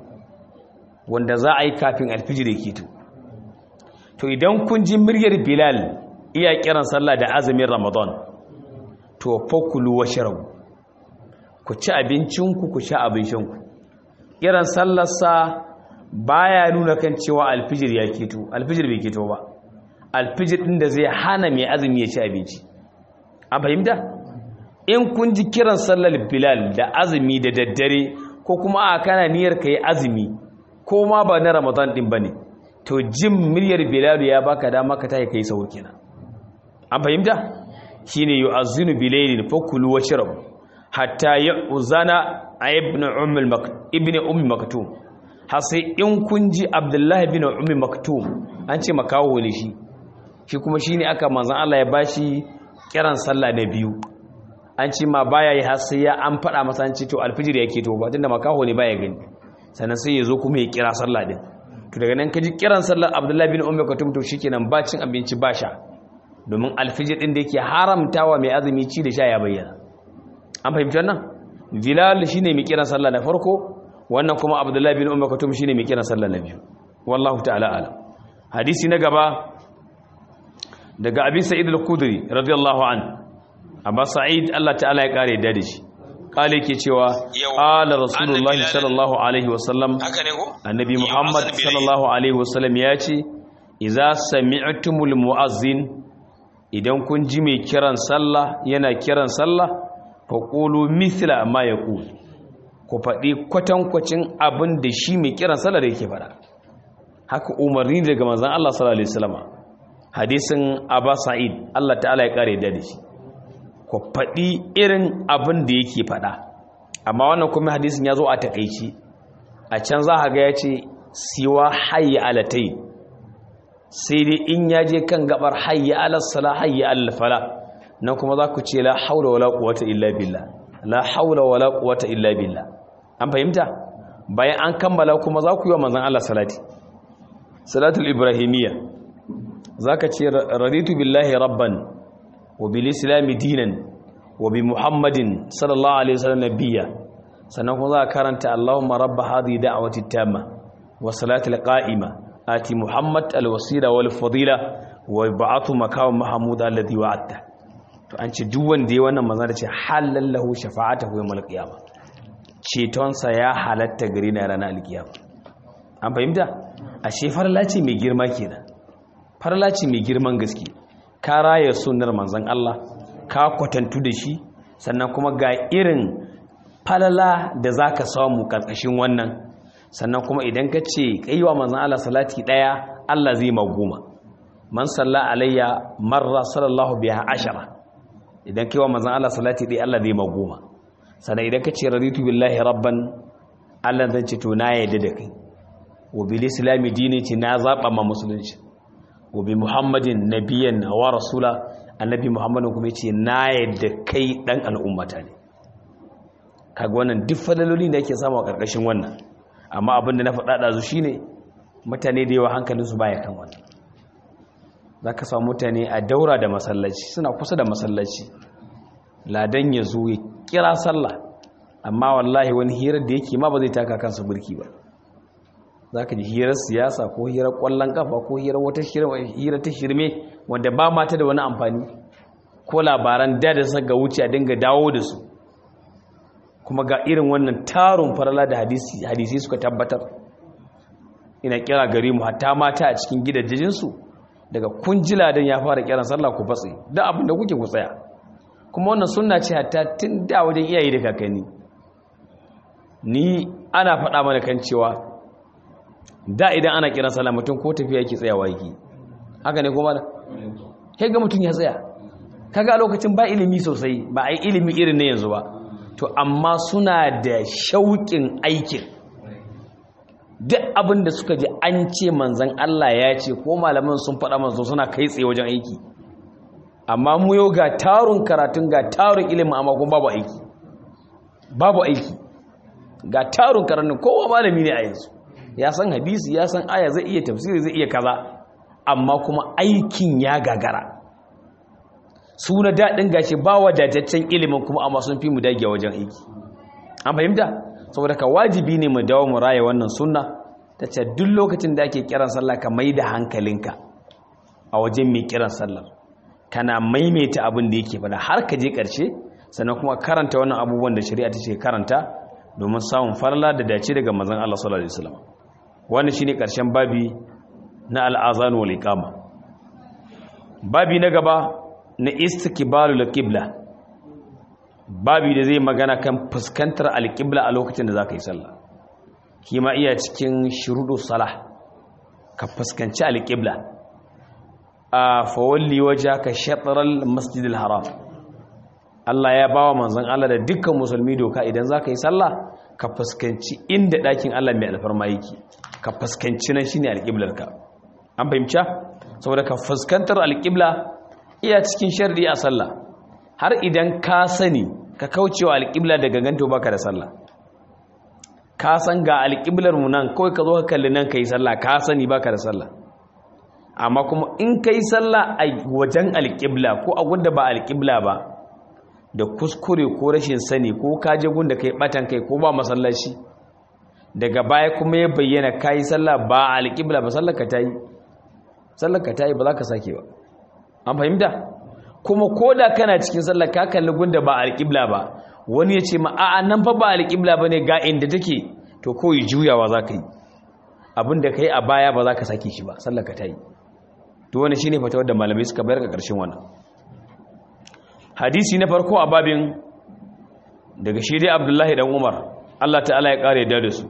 wanda za a yi kafin alfijir ya keto to idan kun ji muryar bilal iya kiran sallah da azumin ramadan to fakulu washrabu ku ci abincinku ku sha abincinku kiran sallarsa baya nuna kan cewa alfijir ya keto alfijir bai keto ba alfijir din da zai hana mai azumi ya ci abinci an fahimta in kun ji kiran sallar bilal da azumi da daddare ko kuma a kana niyyar ka yi azumi ko ma ba na ramadan din ba ne to jin miryar bilal ya baka dama ka tayi kai sahur kenan an fahimta shine yu'azzinu bilailin fakulu washrabu hatta ya'uzana ibn umm ibn umm maktum har sai in kun ji abdullahi bin umm maktum an ce makawo ne shi shi kuma shine aka manzon Allah ya bashi kiran sallah na biyu an ce ma baya yi har sai ya an faɗa masa an ce to alfijir yake to ba tunda makaho ne baya gani sannan sai ya zo kuma ya kira sallah din to daga nan kaji kiran sallar abdullahi bin umar katum to shikenan ba cin abinci ba sha domin alfijir din da yake haramtawa mai azumi ci da sha ya bayyana an fahimci wannan bilal shine mai kiran sallah na farko wannan kuma abdullahi bin umar katum shine mai kiran sallah na biyu wallahu ta'ala alam hadisi na gaba daga abi sa'id al-khudri radiyallahu anhu abba sa'id Allah ta'ala ya kare da shi kale ke cewa qala rasulullahi sallallahu alaihi wasallam annabi muhammad sallallahu alaihi wasallam ya ce idza sami'tumul mu'azzin idan kun ji mai kiran sallah yana kiran sallah faqulu mithla ma yaqul ku faɗi kwatankwacin abin da shi mai kiran sallah da yake faɗa haka umarni daga manzon Allah sallallahu alaihi wasallam hadisin abba sa'id Allah ta'ala ya kare da shi ku faɗi irin abin da yake faɗa amma wannan kuma hadisin ya zo a takaici a can za a ga ya ce siwa hayya alatai sai dai in ya je kan gabar hayya alasala hayya alfala nan kuma za ku ce la haula wala quwwata illa billah la haula wala quwwata illa billah an fahimta bayan an kammala kuma za ku yi wa manzon Allah salati salatul ibrahimiyya zaka ce raditu billahi rabban وبالإسلام دينا وبمحمد صلى الله عليه وسلم نبيا سنقول ذا كرنت اللهم رب هذه دعوة التامة والصلاة القائمة آتي محمد الوسيلة والفضيلة وبعث مكان محمود الذي وعدته to an ce duk wanda ya wannan manzo da ce halal lahu shafa'atuhu yawmal qiyamah cetonsa ya halatta gari na ranar alkiyama an fahimta ashe farla ce mai girma kenan farla ce mai girman gaske ka raya sunar manzan Allah ka kwatantu da shi sannan kuma ga irin falala da za ka samu ƙarƙashin wannan sannan kuma idan ka ce ƙaiwa manzan Allah salati ɗaya Allah zai magoma man salla alayya marra sallallahu biya ashara idan kaiwa manzan Allah salati ɗaya Allah zai magoma sannan idan ka ce raditu billahi rabban Allah zan ce to na yadda da kai wa bil islami dini ce na zaɓa ma musulunci wabi muhammadin nabiyan wa rasula annabi muhammadin kuma ce na yadda kai dan al'ummata ne kaga wannan duk fadaloli da yake samu a karkashin wannan amma abin da na faɗa ɗazu shine mutane da yawa hankalinsu baya kan wannan za ka samu mutane a daura da masallaci suna kusa da masallaci ladan ya zo ya kira sallah amma wallahi wani hirar da yake ma ba zai taka kansa burki ba za ka ji hirar siyasa ko hirar kwallon kafa ko hirar wata hirar ta shirme wanda ba mata da wani amfani ko labaran da da suka wuce a dinga dawo da su kuma ga irin wannan tarun farala da hadisi suka tabbatar ina kira gare mu hatta mata a cikin gidajensu daga kunjila don ya fara kiran sallah ku fatsi da abin da kuke ku tsaya kuma wannan sunna ce hatta tun da wajen iyaye da kakanni ni ana faɗa mana kan cewa da idan ana kiran sallah mutum ko tafiya yake tsayawa yake haka ne kuma da kai ga mutum ya tsaya kaga a lokacin ba ilimi sosai ba a yi ilimi irin na yanzu ba to amma suna da shauƙin aikin duk abin da suka ji an ce manzan Allah ya ce ko malaman sun faɗa manzo suna kai tsaye wajen aiki amma mu yau ga tarun karatun ga tarun ilimin amma kuma babu aiki babu aiki ga tarun karatun kowa malami ne a yanzu ya san hadisi ya san aya zai iya tafsiri zai iya kaza amma kuma aikin ya gagara su na daɗin gashi ba wadataccen ilimin kuma amma sun fi mu dage wajen aiki an fahimta saboda ka wajibi ne mu dawo mu raya wannan sunna ta ce duk lokacin da ake kiran sallah ka mai da hankalinka a wajen mai kiran sallar kana maimaita abin da yake faɗa har ka je ƙarshe sannan kuma karanta wannan abubuwan da shari'a ta ce karanta domin samun farla da dace daga manzon Allah sallallahu alaihi wasallam wannan shine ƙarshen babi na al'azan wal iqama babi na gaba na istiqbalul qibla babi da zai magana kan fuskantar alqibla a lokacin da zaka yi sallah kima iya cikin shurudu salah ka fuskanci alqibla a fawalli wajhaka shatral masjidil haram Allah ya bawa manzon Allah da dukkan musulmi doka idan zaka yi sallah ka fuskanci inda ɗakin Allah mai alfarma yake ka fuskanci nan shine alqiblarka an fahimta saboda ka fuskantar alƙibla iya cikin sharri a sallah har idan ka sani ka kaucewa alƙibla daga ganto baka da sallah ka san ga alƙiblar mu nan kawai ka zo ka kalli nan kai sallah ka sani baka da sallah amma kuma in kai sallah a wajen alƙibla ko a gunda ba alƙibla ba da kuskure ko rashin sani ko ka je gunda kai batan kai ko ba masallaci daga baya kuma ya bayyana kai sallah ba alƙibla ba sallar ka tayi sallarka ta yi ba za ka sake ba an fahimta kuma ko da kana cikin sallar ka kalli gunda ba alƙibla ba wani ya ce ma a'a nan fa ba alƙibla ba ne ga inda take to kawai juyawa za ka yi abin da ka yi a baya ba za ka sake shi ba sallarka ta yi to wani shi ne fatawar da malamai suka bayar ga ƙarshen wannan hadisi na farko a babin daga shi dai abdullahi dan umar allah ta'ala ya ƙara yadda da su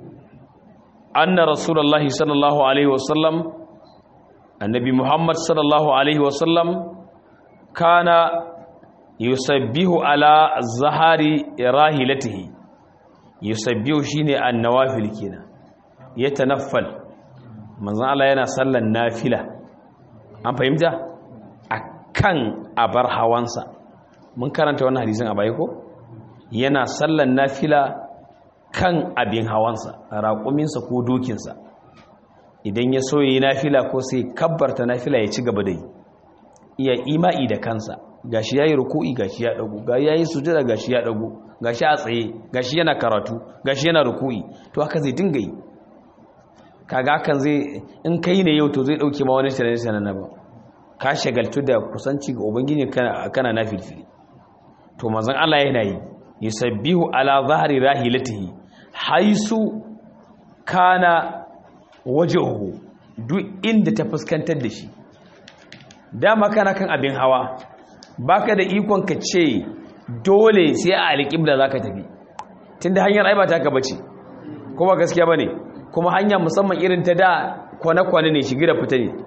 anna rasulullahi sallallahu alaihi wasallam annabi muhammad sallallahu alaihi wasallam kana yusabbihu ala zahari rahilatihi yusabbihu shine annawafil kenan yatanaffal manzon Allah yana sallan nafila an fahimta akan abar hawansa mun karanta wannan hadisin a baya ko yana sallan nafila kan abin hawansa raƙuminsa ko dokinsa idan ya so yi nafila ko sai kabbarta nafila ya ci gaba da yi iya ima'i da kansa gashi yayi ruku'i gashi ya dago ga yayi sujada gashi ya dago gashi a tsaye gashi yana karatu gashi yana ruku'i to haka zai dinga yi kaga hakan zai in kai ne yau to zai dauke ma wani shirye shirye na ba ka shagaltu da kusanci ga ubangiji kana kana nafilfili to manzon Allah yana yi yusabbihu ala zahri rahilatihi haisu kana wajehu duk inda ta fuskantar da shi dama kana kan abin hawa baka da ikon ka ce dole sai a alƙibla za ka tafi tunda hanyar aiba ta ka bace kuma gaskiya ba ne kuma hanya musamman irin ta da kwane-kwane ne shigi da fita ne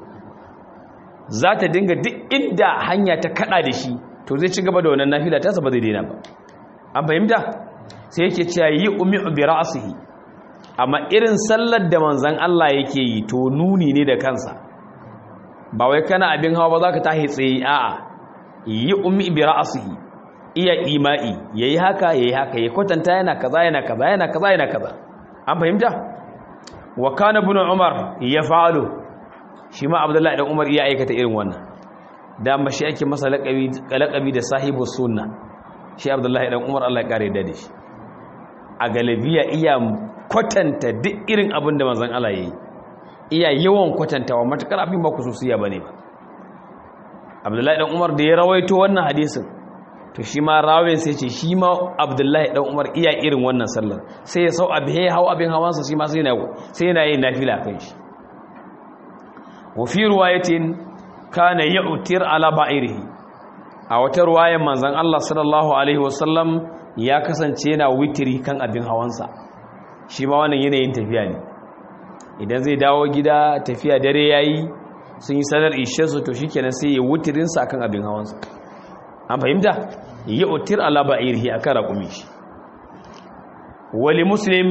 za ta dinga duk inda hanya ta kada da shi to zai ci gaba da wannan nafila ta ba zai daina ba an fahimta sai yake cewa yi umi bi ra'sihi amma irin sallar da manzan Allah yake yi to nuni ne da kansa ba wai kana abin hawa ba za ka tahi tsaye a'a yi ummi bi ra'sihi iya ima'i yayi haka yayi haka ya kwatanta yana kaza yana kaza yana kaza yana kaza an fahimta wa kana ibn umar yaf'alu shi ma abdullahi dan umar iya aikata irin wannan da shi ake masa laqabi laqabi da sahibu sunna shi abdullahi dan umar Allah ya kare da shi a galabiya iya kwatanta duk irin abin da manzon Allah yayi iya yawan kwatantawa matakar abin ba kususiya bane ba Abdullahi dan Umar da ya rawaito wannan hadisin to shi ma rawin sai ce shi ma Abdullahi dan Umar iya irin wannan sallar sai ya sau abin ya hau abin hawansa shi ma sai yana sai yana yin nafila kan shi wa fi riwayatin kana ya'tir ala ba'irihi a wata ruwayan manzon Allah sallallahu alaihi wasallam ya kasance yana witiri kan abin hawansa shi ma wannan yanayin tafiya ne idan zai dawo gida tafiya dare yayi sun yi sanar ishensu to shikenan sai ya wutirinsa akan abin hawansa an fahimta ya utir ala ba'irhi akan raƙumi shi wali muslim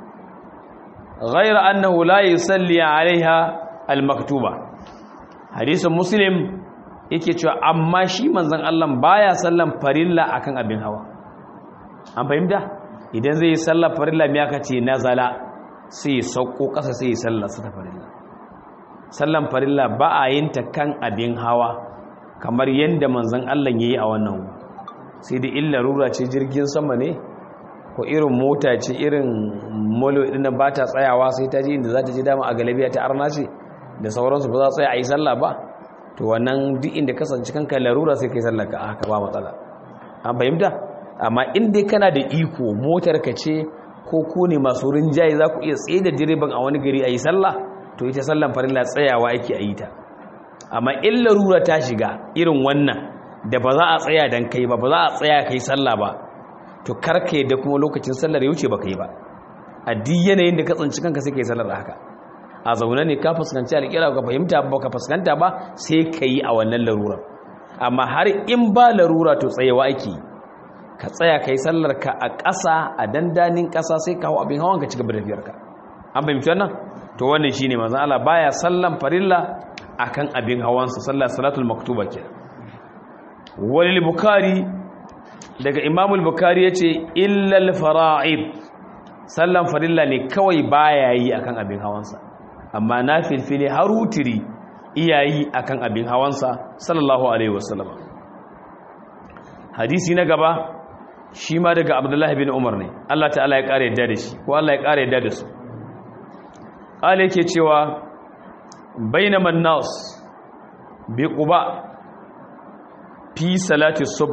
ghayra annahu la yusalli alaiha almaktuba hadisin muslim yake cewa amma shi manzon Allah baya sallan farilla akan abin hawa an fahimta idan zai yi sallar farilla me aka ce nazala sai ya sauko ƙasa sai ya sallar sa ta farilla sallan farilla ba a yin ta kan abin hawa kamar yadda manzon Allah yayi a wannan sai da illa rura ce jirgin sama ne ko irin mota ce irin molo din ba ta tsayawa sai ta je inda za ta je dama a galabiya ta arna ce da sauransu ba za tsaya a yi sallah ba to wannan duk inda kasance kanka larura sai kai sallah ka haka ba matsala an fahimta amma in dai kana da iko motar ka ce ko ku ne masu rinjaye za ku iya tsaye da direban a wani gari a yi sallah to ita sallan farilla tsayawa ake a yi ta amma in larura ta shiga irin wannan da ba za a tsaya dan kai ba ba za a tsaya kai sallah ba to karka yadda kuma lokacin sallar ya wuce ba kai ba a duk yanayin da ka tsinci kanka sai kai sallar haka a zaune ne ka fuskanci alƙira ka fahimta ba ka fuskanta ba sai ka yi a wannan larura amma har in ba larura to tsayewa ake ka tsaya ka yi sallar ka a ƙasa a dandanin ƙasa sai ka hau abin hawan ka ci gaba da fiyarka an fahimci wannan to wannan shine manzon Allah baya sallan farilla akan abin hawansa sallar salatul maktuba kenan walil bukhari daga imamul bukari ya ce illal fara'id sallan farilla ne kawai baya yi akan abin hawansa amma na filfili har wutiri iyayi akan abin hawansa sallallahu alaihi wasallam hadisi na gaba shi ma daga abdullahi bin umar ne Allah ta'ala ya kare yadda da shi ko Allah ya kare yadda da su ƙala yake cewa bainaman nas bi quba fi salati subh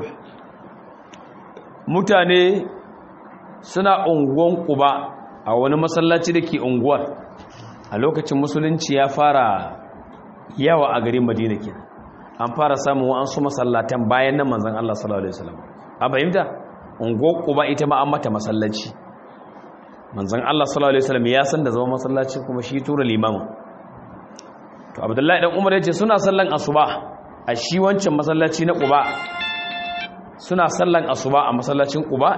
mutane suna unguwan kuba a wani masallaci da ke unguwar a lokacin musulunci ya fara yawa a garin madina ke an fara samun wa'ansu masallatan bayan nan manzan Allah sallallahu Alaihi wasallam a fahimta unguwar kuba ita ma an mata masallaci manzan Allah sallallahu Alaihi wasallam ya san da zama masallaci kuma shi tura limamin to abdullahi dan umar ya ce suna sallan asuba a shi wancan masallaci na kuba suna sallan asuba a masallacin Quba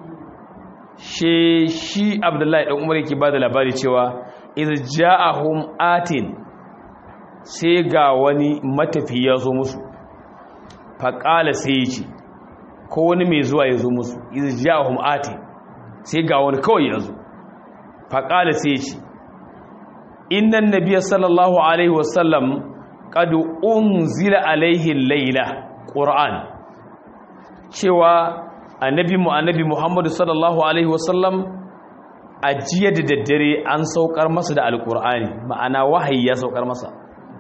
she shi Abdullahi dan Umar yake bada labari cewa iz ja'ahum atin sai ga wani matafi ya zo musu faqala sai yace ko wani mai zuwa ya zo musu iz ja'ahum atin sai ga wani kawai ya zo faqala sai yace innan nabiyya sallallahu alaihi wasallam qad unzila alaihi al-laila qur'an cewa annabi mu annabi Muhammadu sallallahu alaihi wasallam a jiya da daddare an saukar masa da alkur'ani ma'ana wahayi ya saukar masa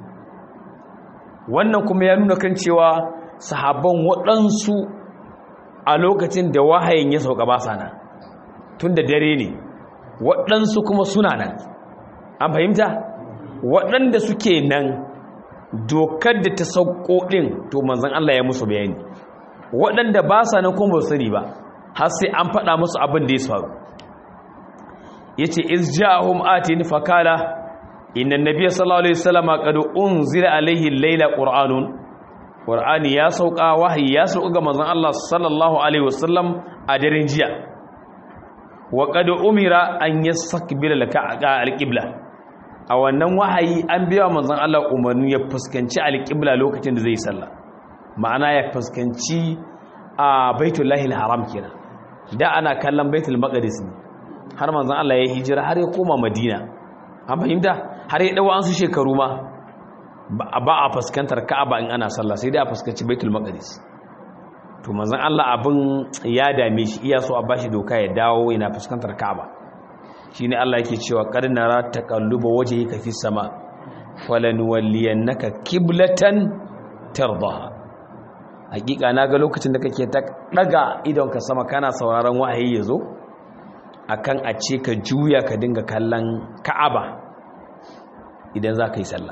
wannan kuma ya nuna kan cewa sahabban waɗansu a lokacin da wahayin ya sauka ba sa nan tun da dare ne waɗansu kuma suna nan an fahimta waɗanda suke nan dokar da ta sauko ɗin to manzan Allah ya musu bayani waɗanda ba sa nan kuma sani ba har sai an faɗa musu abin da ya faru ya ce iz ja'ahum atin fakala inna nabiyya sallallahu alaihi wasallam qad unzila alaihi layla qur'anun qur'ani ya sauka wahayi ya sauka ga manzon Allah sallallahu alaihi wasallam a daren jiya wa qad umira an yastaqbila laka alqibla a wannan wahayi an biya manzon Allah umarni ya fuskanci alqibla lokacin da zai sallah ma'ana ya fuskanci a baitullahi haram kenan da ana kallon baitul maqdis ne har manzon Allah ya hijira har ya koma madina an fahimta har ya dawo an su shekaru ma ba a fuskantar ka'aba in ana sallah sai dai a fuskanci baitul maqdis to manzon Allah abin ya dame shi iya so a bashi doka ya dawo yana fuskantar ka'aba shine Allah yake cewa qad nara taqalluba wajhika fis sama falanuwalliyannaka qiblatan tardaha hakika na ga lokacin da kake ta daga idonka sama kana sauraron wahayi yazo akan a ce ka juya ka dinga kallon ka'aba idan za ka yi sallah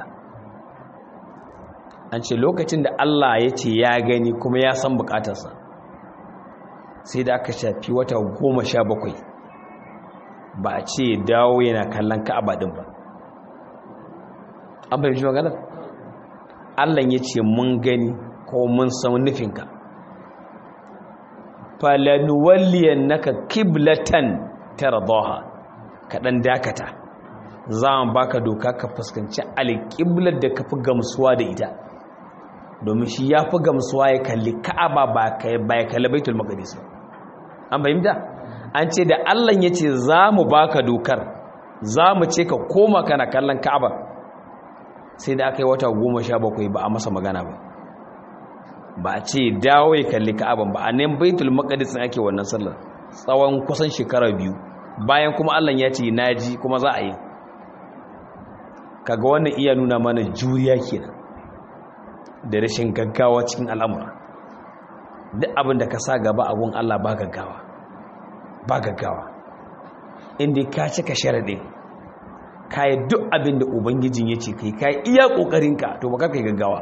an ce lokacin da Allah ya ce ya gani kuma ya san bukatarsa sai da aka shafi wata goma sha bakwai ba a ce dawo yana kallon ka'aba din ba an fahimci maganar Allah ya ce mun gani ko mun san nufinka falanuwalliyan naka kiblatan tardaha kaɗan dakata za mu baka doka ka fuskanci alƙiblar da ka fi gamsuwa da ita domin shi ya fi gamsuwa ya kalli ka'aba ba ya kalli baitul maqdis an fahimta an ce da Allah ya ce za mu baka dokar za mu ce ka koma kana kallon ka'aba sai da aka yi wata goma sha bakwai ba a masa magana ba ba a ce dawo ya kalli ka'aban ba a nan baitul maqdis ake wannan sallar tsawon kusan shekara biyu bayan kuma Allah ya ce naji kuma za a yi kaga wannan iya nuna mana juriya kenan da rashin gaggawa cikin al'amura duk abin da ka sa gaba abun Allah ba gaggawa ba gaggawa inda ka cika sharaɗin ka yi duk abin da ubangijin ya ce kai ka yi iya ƙoƙarinka to ba ka kai gaggawa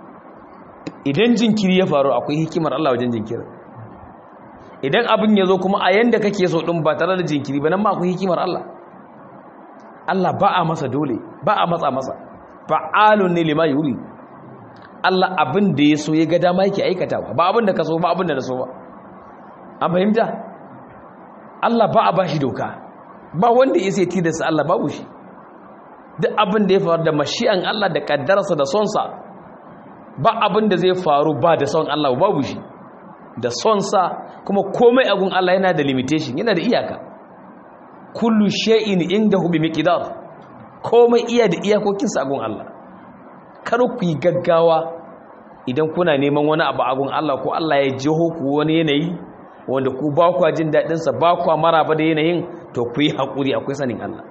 idan jinkiri ya faru akwai hikimar Allah wajen jinkirin idan abin ya zo kuma a yanda kake so ɗin ba tare da jinkiri ba nan ma akwai hikimar Allah Allah ba a masa dole ba a matsa masa fa'alun ne lima yuri Allah abin da ya so ya ga dama yake aikatawa ba abin da ka so ba abin da na so ba an fahimta Allah ba a bashi doka ba wanda ya sai tilasta Allah babu shi duk abin da ya faru da mashi'an Allah da kaddararsa da sonsa ba abin da zai faru ba da son Allah babu shi da sonsa kuma komai agun Allah yana da limitation yana da iyaka kullu shay'in indahu bi miqdar komai iya da iyakokinsa agun Allah kar ku yi gaggawa idan kuna neman wani abu agun Allah ko Allah ya jiho ku wani yanayi wanda ku ba kwa jin daɗinsa ba kwa maraba da yanayin to ku yi haƙuri akwai sanin Allah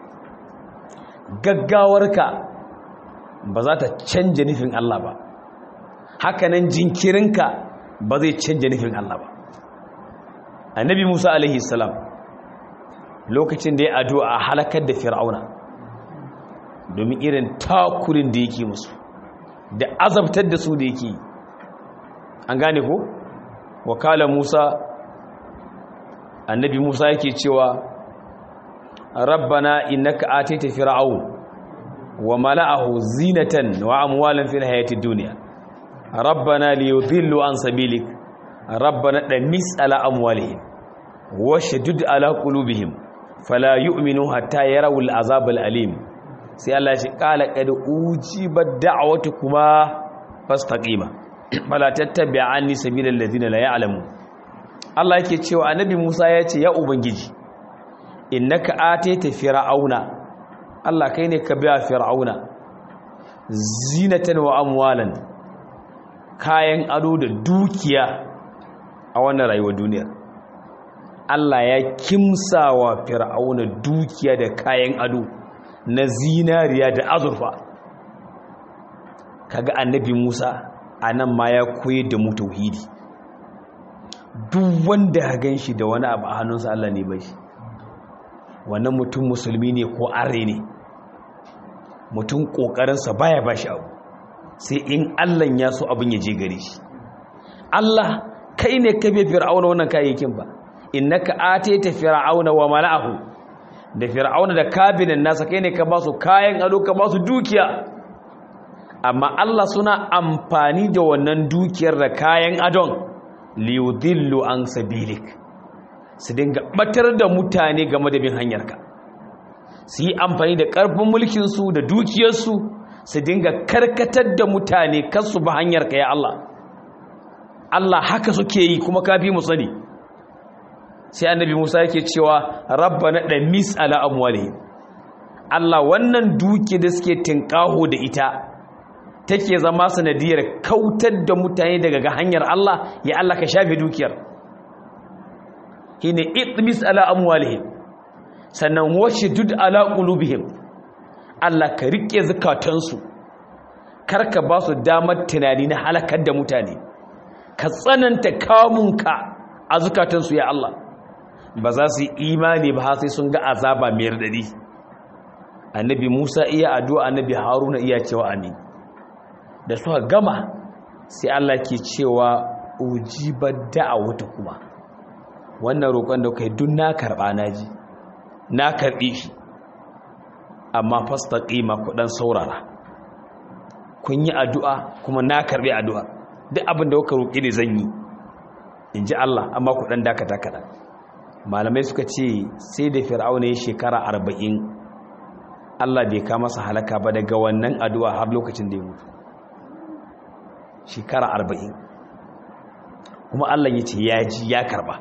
gaggawarka ba za ta canja nufin Allah ba hakanan jinkirinka ba zai canja nufin Allah ba annabi Musa alaihi salam lokacin da ya addu'a a halakar da fir'auna domin irin takurin da yake musu da azabtar da su da yake an gane ko wakala Musa annabi Musa yake cewa rabbana innaka atayta fir'aun wa mala'ahu zinatan wa amwalan fil hayati dunya rabbana liyudillu an sabilik rabbana damis ala amwalihim washdud ala qulubihim fala yu'minu hatta yarawul azab alim sai Allah ya ce qala qad ujibat da'watukuma fastaqima fala tattabi'anni sabilal ladina la ya'lamun Allah yake cewa annabi Musa ya ce ya ubangiji innaka atayta fir'auna Allah kai ne ka biya fir'auna zinatan wa amwalan kayan ado da dukiya a wannan rayuwar duniyar Allah ya kimsawa fir'auna dukiya da kayan ado na zinariya da azurfa kaga annabi Musa anan ma ya koyi da mu tauhidi duk wanda ya gan shi da wani abu a hannunsa Allah ne bai shi wannan mutum musulmi ne ko are ne mutum ƙoƙarinsa baya ba shi abu sai in Allah ya so abin ya je gare shi Allah kai ne ka bai fir'auna wannan kayayyakin ba innaka atayta fir'auna wa mala'ahu da fir'auna da kabinan nasa kai ne ka ba su kayan ado ka ba su dukiya amma Allah suna amfani da wannan dukiyar da kayan adon liyudillu an sabilik su dinga batar da mutane game da bin hanyarka su yi amfani da ƙarfin mulkinsu da dukiyarsu su dinga karkatar da mutane kansu ba hanyarka ya Allah Allah haka suke yi kuma kafi mu sani sai annabi Musa yake cewa rabbana damis ala amwalihim Allah wannan duki da suke tinkaho da ita take zama sanadiyar kautar da mutane daga ga hanyar Allah ya Allah ka shafe dukiyar shine itmis ala amwalihim sannan washdud ala qulubihim Allah ka rike zakatansu karka ba su damar tunani na halakar da mutane ka tsananta kamunka a zukatansu ya Allah ba za su yi imani ba sai sun ga azaba mai radadi annabi Musa iya addu'a annabi Haruna iya cewa amin da suka gama sai Allah ke cewa ujibar da'awata kuma wannan roƙon da kai duk na karɓa na ji na karɓi shi amma fastaqima ku dan saurara kun yi addu'a kuma na karɓi addu'a duk abin da kuka roƙi ne zan yi in ji Allah amma ku dan dakata kaɗan malamai suka ce sai da fir'auna ya shekara arba'in Allah bai kama masa halaka ba daga wannan addu'a har lokacin da ya mutu shekara arba'in kuma Allah ya ce ya ji ya karba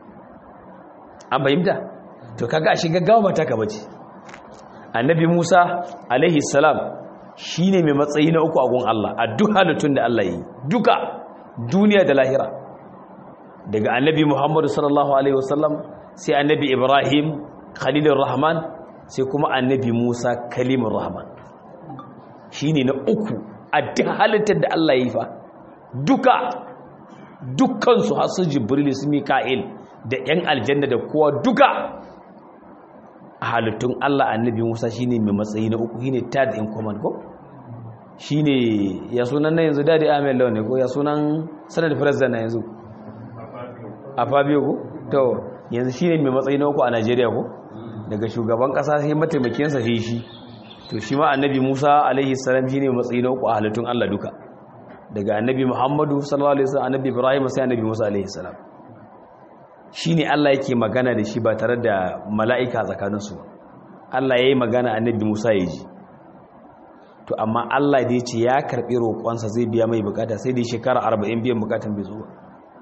an fahimta to kaga a shiga gawa ba ta ka bace annabi Musa alaihi salam shine mai matsayi na uku a gun Allah a duk halittun da Allah yi duka duniya da lahira daga annabi muhammadu sallallahu alaihi wasallam sai annabi ibrahim khalilur rahman sai kuma annabi musa kalimur rahman shine na uku a duk halittar da Allah ya yi fa duka dukkansu har su jibril su mika'il da yan aljanna da kowa duka a halittun Allah annabi musa shine mai matsayi na uku shine third in command ko shine ya sunan na yanzu dadi ahmed lawan ne ko ya sunan sanar president na yanzu a fabio ko to yanzu shine mai matsayi na uku a Najeriya ko daga shugaban kasa sai mataimakinsa sai shi to shi ma annabi Musa alaihi salam shine mai matsayi na uku a halittun Allah duka daga annabi Muhammadu sallallahu alaihi wasallam annabi Ibrahim sai annabi Musa alaihi salam shine Allah yake magana da shi ba tare da mala'ika tsakaninsu ba Allah yayi magana annabi Musa ya ji to amma Allah da ya ce ya karɓi roƙonsa zai biya mai bukata sai dai shekara 40 biyan bukatan bai zo ba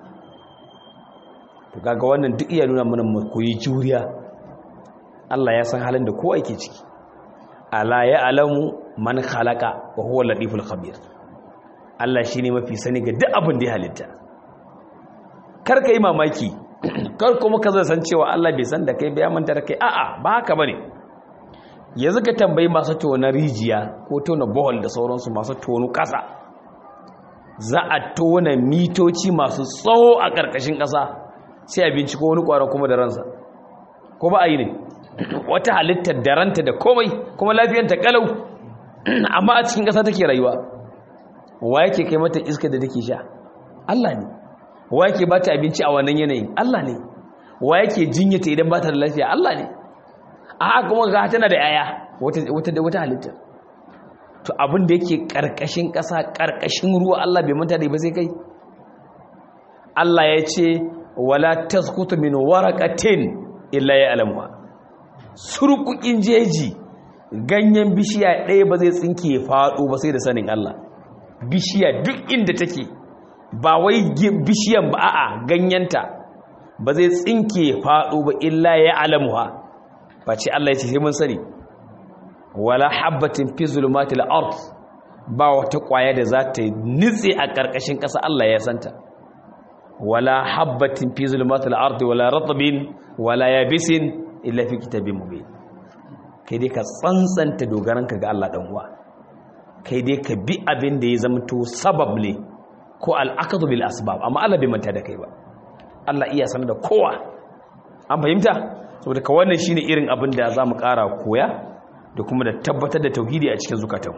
to kaga wannan duk iya nuna mana mu koyi juriya Allah ya san halin da kowa yake ciki ala ya alamu man khalaqa wa huwa latiful khabir Allah shine mafi sani ga duk abin da ya halitta kar ka yi mamaki kar kuma ka zai san cewa Allah bai san da kai bai manta da kai a'a ba haka bane yanzu ka tambayi masu tona rijiya ko tona bohol da sauransu masu tono ƙasa za a tona mitoci masu tsawo a ƙarƙashin ƙasa sai a binciko wani ƙwaro kuma da ransa ko ba a yi ne wata halittar da ranta da komai kuma lafiyanta ƙalau amma a cikin ƙasa take rayuwa wa yake kai mata iska da take sha Allah ne wa yake ba ta abinci a wannan yanayin Allah ne wa yake jinyata idan ba ta da lafiya Allah ne a haka kuma ga tana da yaya wata da wata halitta to abin da yake karkashin ƙasa karkashin ruwa Allah bai manta da ba sai kai Allah ya ce wala tasqutu min waraqatin illa ya'lamuha surkukin jeji ganyen bishiya ɗaya ba zai tsinke faɗo ba sai da sanin Allah bishiya duk inda take ba wai bishiyan ba a'a ganyenta ba zai tsinke faɗo ba illa ya'lamuha face Allah ya ce sai mun sani wala habbatin fi zulumatil ard ba wata kwaya da za ta nitse a karkashin ƙasa Allah ya santa wala habbatin fi zulumatil ard wala ratbin wala yabisin illa fi kitabin mubin kai dai ka tsantsanta dogaranka ga Allah dan uwa kai dai ka bi abin da ya zamto sabab ne ko al'aqdu bil asbab amma Allah bai manta da kai ba Allah iya sanar da kowa an fahimta saboda ka wannan shine irin abin da za mu ƙara koya da kuma da tabbatar da tauhidi a cikin zukatan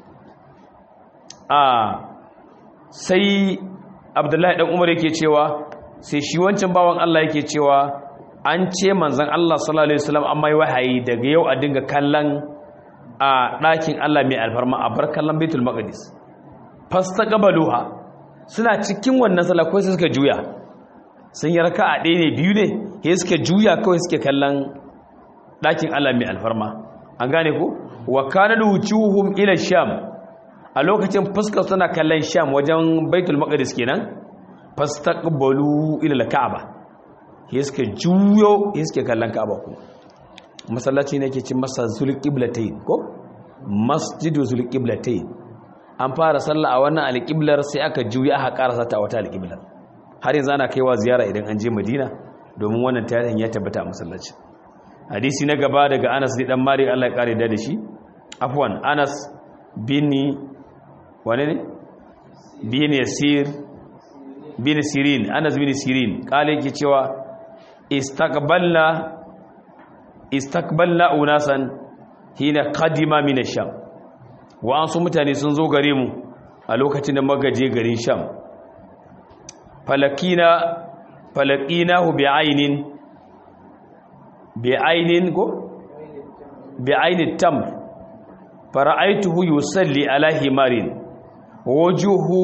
a sai abdullahi dan umar yake cewa sai shi wancan bawan Allah yake cewa an ce manzon Allah sallallahu alaihi wasallam amma yi wahayi daga yau a dinga kallon a ɗakin Allah mai alfarma a bar kallon Baitul Maqdis fastaqbaluha suna cikin wannan sallah ko sai suka juya sun yi raka'a ɗaya ne biyu ne sai suka juya kawai suke kallon ɗakin Allah mai alfarma an gane ko wa kana wujuhum ila sham a lokacin fuskar suna kallon sham wajen baitul maqdis kenan fastaqbalu ila al-ka'ba sai suka juyo sai suke kallon ka'aba ko masallaci ne yake cin masa zulqiblatayn ko masjidu zulqiblatayn an fara sallah a wannan alqiblar sai aka juya aka karasa ta wata alqiblar har yanzu ana kaiwa ziyara idan an je madina domin wannan tarihin ya tabbata a masallaci hadisi na gaba daga anas ne dan mari Allah ya kare da shi afwan anas bin wane ne bin yasir bin sirin anas bin sirin kale yake cewa istaqbalna istaqbalna unasan hina qadima min ash-sham wa an su mutane sun zo gare mu a lokacin da magaje garin sham falakina falakinahu bi'ainin bi'ainin ko bi'ainin tamr fara'aituhu yusalli ala himarin wajuhu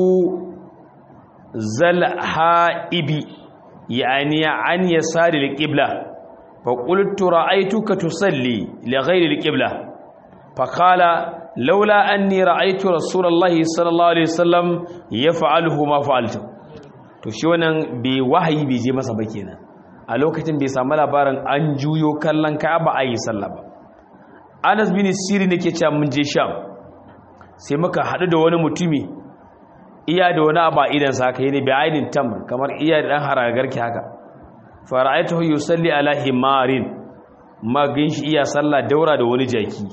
zalhaibi yani an yasari alqibla fa qultu ra'aytuka tusalli li ghayri alqibla fa qala laula anni ra'aytu rasulallahi sallallahu alaihi wasallam yaf'aluhu ma fa'altu to shi wannan bai wahayi bai je masa ba kenan a lokacin bai samu labarin an juyo kallon ka'aba a yi sallah ba anas bin siri ne ke cewa mun je sham sai muka haɗu da wani mutumi iya da wani abu a idansa haka yi ne bi ainin tamr kamar iya da ɗan haragarki haka fara'aituhu yusalli ala himarin magin shi iya sallah daura da wani jaki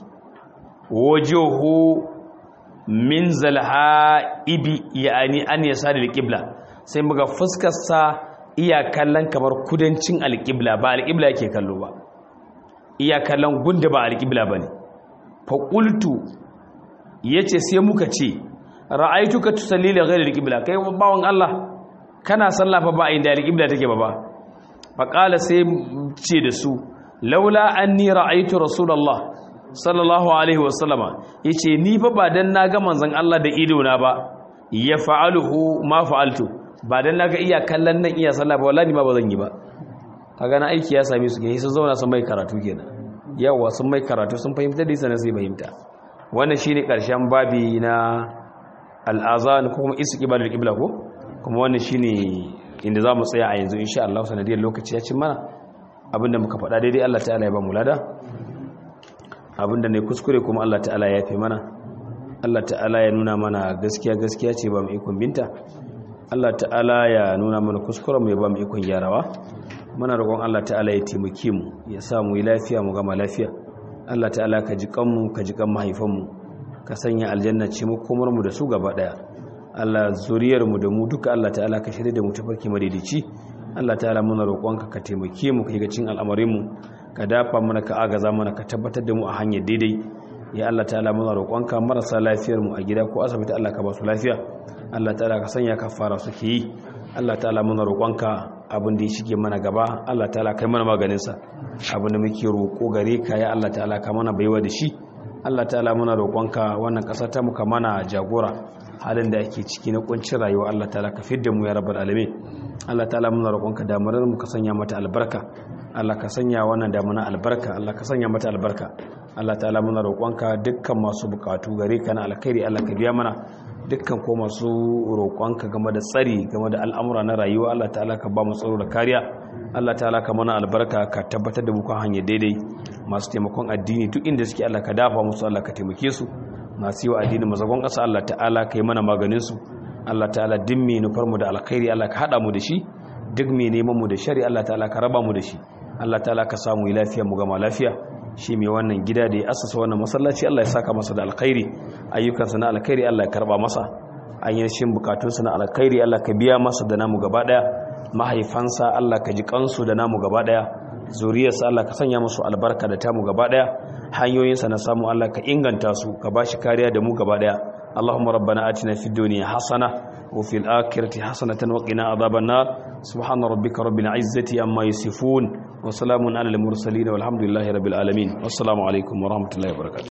wajuhu min zalha ibi yani an yasa da alqibla sai muga fuskar sa iya kallon kamar kudancin alqibla ba alqibla yake kallo ba iya kallon gunda ba alqibla bane fa qultu yace sai muka ce ra'aituka tusalli li ghayri alqibla kai bawon Allah kana sallah fa ba inda alqibla take ba ba fa qala sai ce da su laula anni ra'aytu rasulullah sallallahu alaihi wasallama yace ni fa ba dan naga manzon Allah da ido na ba ya fa'aluhu ma fa'altu ba dan naga iya kallon nan iya sallah ba wallahi ma ba zan yi ba kaga na aiki ya same su ke sun zauna sun mai karatu kenan yawa sun mai karatu sun fahimta da sanan sai fahimta wannan shine karshen babi na al-azan ko kuma istiqbalul qibla ko kuma wannan shine inda zamu tsaya a yanzu insha Allah sanadiyar lokaci ya cin mana abinda muka faɗa daidai Allah ta'ala ya ba mu lada abinda ne kuskure kuma Allah ta'ala ya fi mana Allah ta'ala ya nuna mana gaskiya gaskiya ce ba mu ikon binta Allah ta'ala ya nuna mana kuskure mu ya ba mu ikon gyarawa muna roƙon Allah ta'ala ya taimake mu ya sa mu yi lafiya mu gama lafiya Allah ta'ala ka ji kanmu ka ji kan mahaifanmu ka sanya aljanna ce mu komar mu da su gaba daya Allah zuriyar mu da mu duka Allah ta'ala ka shirye da mu tafarki madaidaici Allah ta'ala muna roƙonka ka taimake mu kai ga cin al'amarin mu ka dafa mana ka agaza mana ka tabbatar da mu a hanyar daidai ya Allah ta'ala muna roƙonka marasa lafiyar mu a gida ko asibiti Allah ka ba su lafiya Allah ta'ala ka sanya kafara suke yi Allah ta'ala muna roƙonka abin da ya shige mana gaba Allah ta'ala kai mana maganin sa abin da muke roƙo gare ka ya Allah ta'ala ka mana baiwa da shi Allah ta'ala muna roƙonka wannan ƙasa ta muka mana jagora halin da ake ciki na kuncin rayuwa Allah ta'ala ka fidda mu ya rabbal alamin Allah ta'ala muna roƙonka damarar mu ka sanya mata albarka Allah ka sanya wannan damuna albarka Allah ka sanya mata albarka Allah ta'ala muna roƙonka dukkan masu bukatu gare ka na alkhairi Allah ka biya mana dukkan ko masu roƙonka game da tsari game da al'amura na rayuwa Allah ta'ala ka ba mu tsaro da kariya Allah ta'ala ka mana albarka ka tabbatar da mu kan hanyar daidai masu taimakon addini duk inda suke Allah ka dafa musu Allah ka taimake su masu yi wa addini mazagon ƙasa Allah ta'ala ka yi mana maganin su Allah ta'ala duk mai nufar mu da alkhairi Allah ka haɗa mu da shi duk mai neman mu da shari Allah ta'ala ka raba mu da shi Allah ta'ala ka samu lafiya mu gama lafiya shi mai wannan gida da ya asasa wannan masallaci Allah ya saka masa da alkhairi ayyukansa na alkhairi Allah ya karba masa ayyashin bukatunsa na alkhairi Allah ka biya masa da namu gaba daya mahaifansa Allah ka ji kansu da namu gaba daya zuriyarsa Allah ka sanya musu albarka da tamu gaba daya hanyoyinsa na samu Allah ka inganta su ka bashi kariya da mu gaba daya اللهم ربنا آتنا في الدنيا حسنة وفي الآخرة حسنة وقنا عذاب النار سبحان ربك رب العزة عما يصفون وسلام على المرسلين والحمد لله رب العالمين والسلام عليكم ورحمة الله وبركاته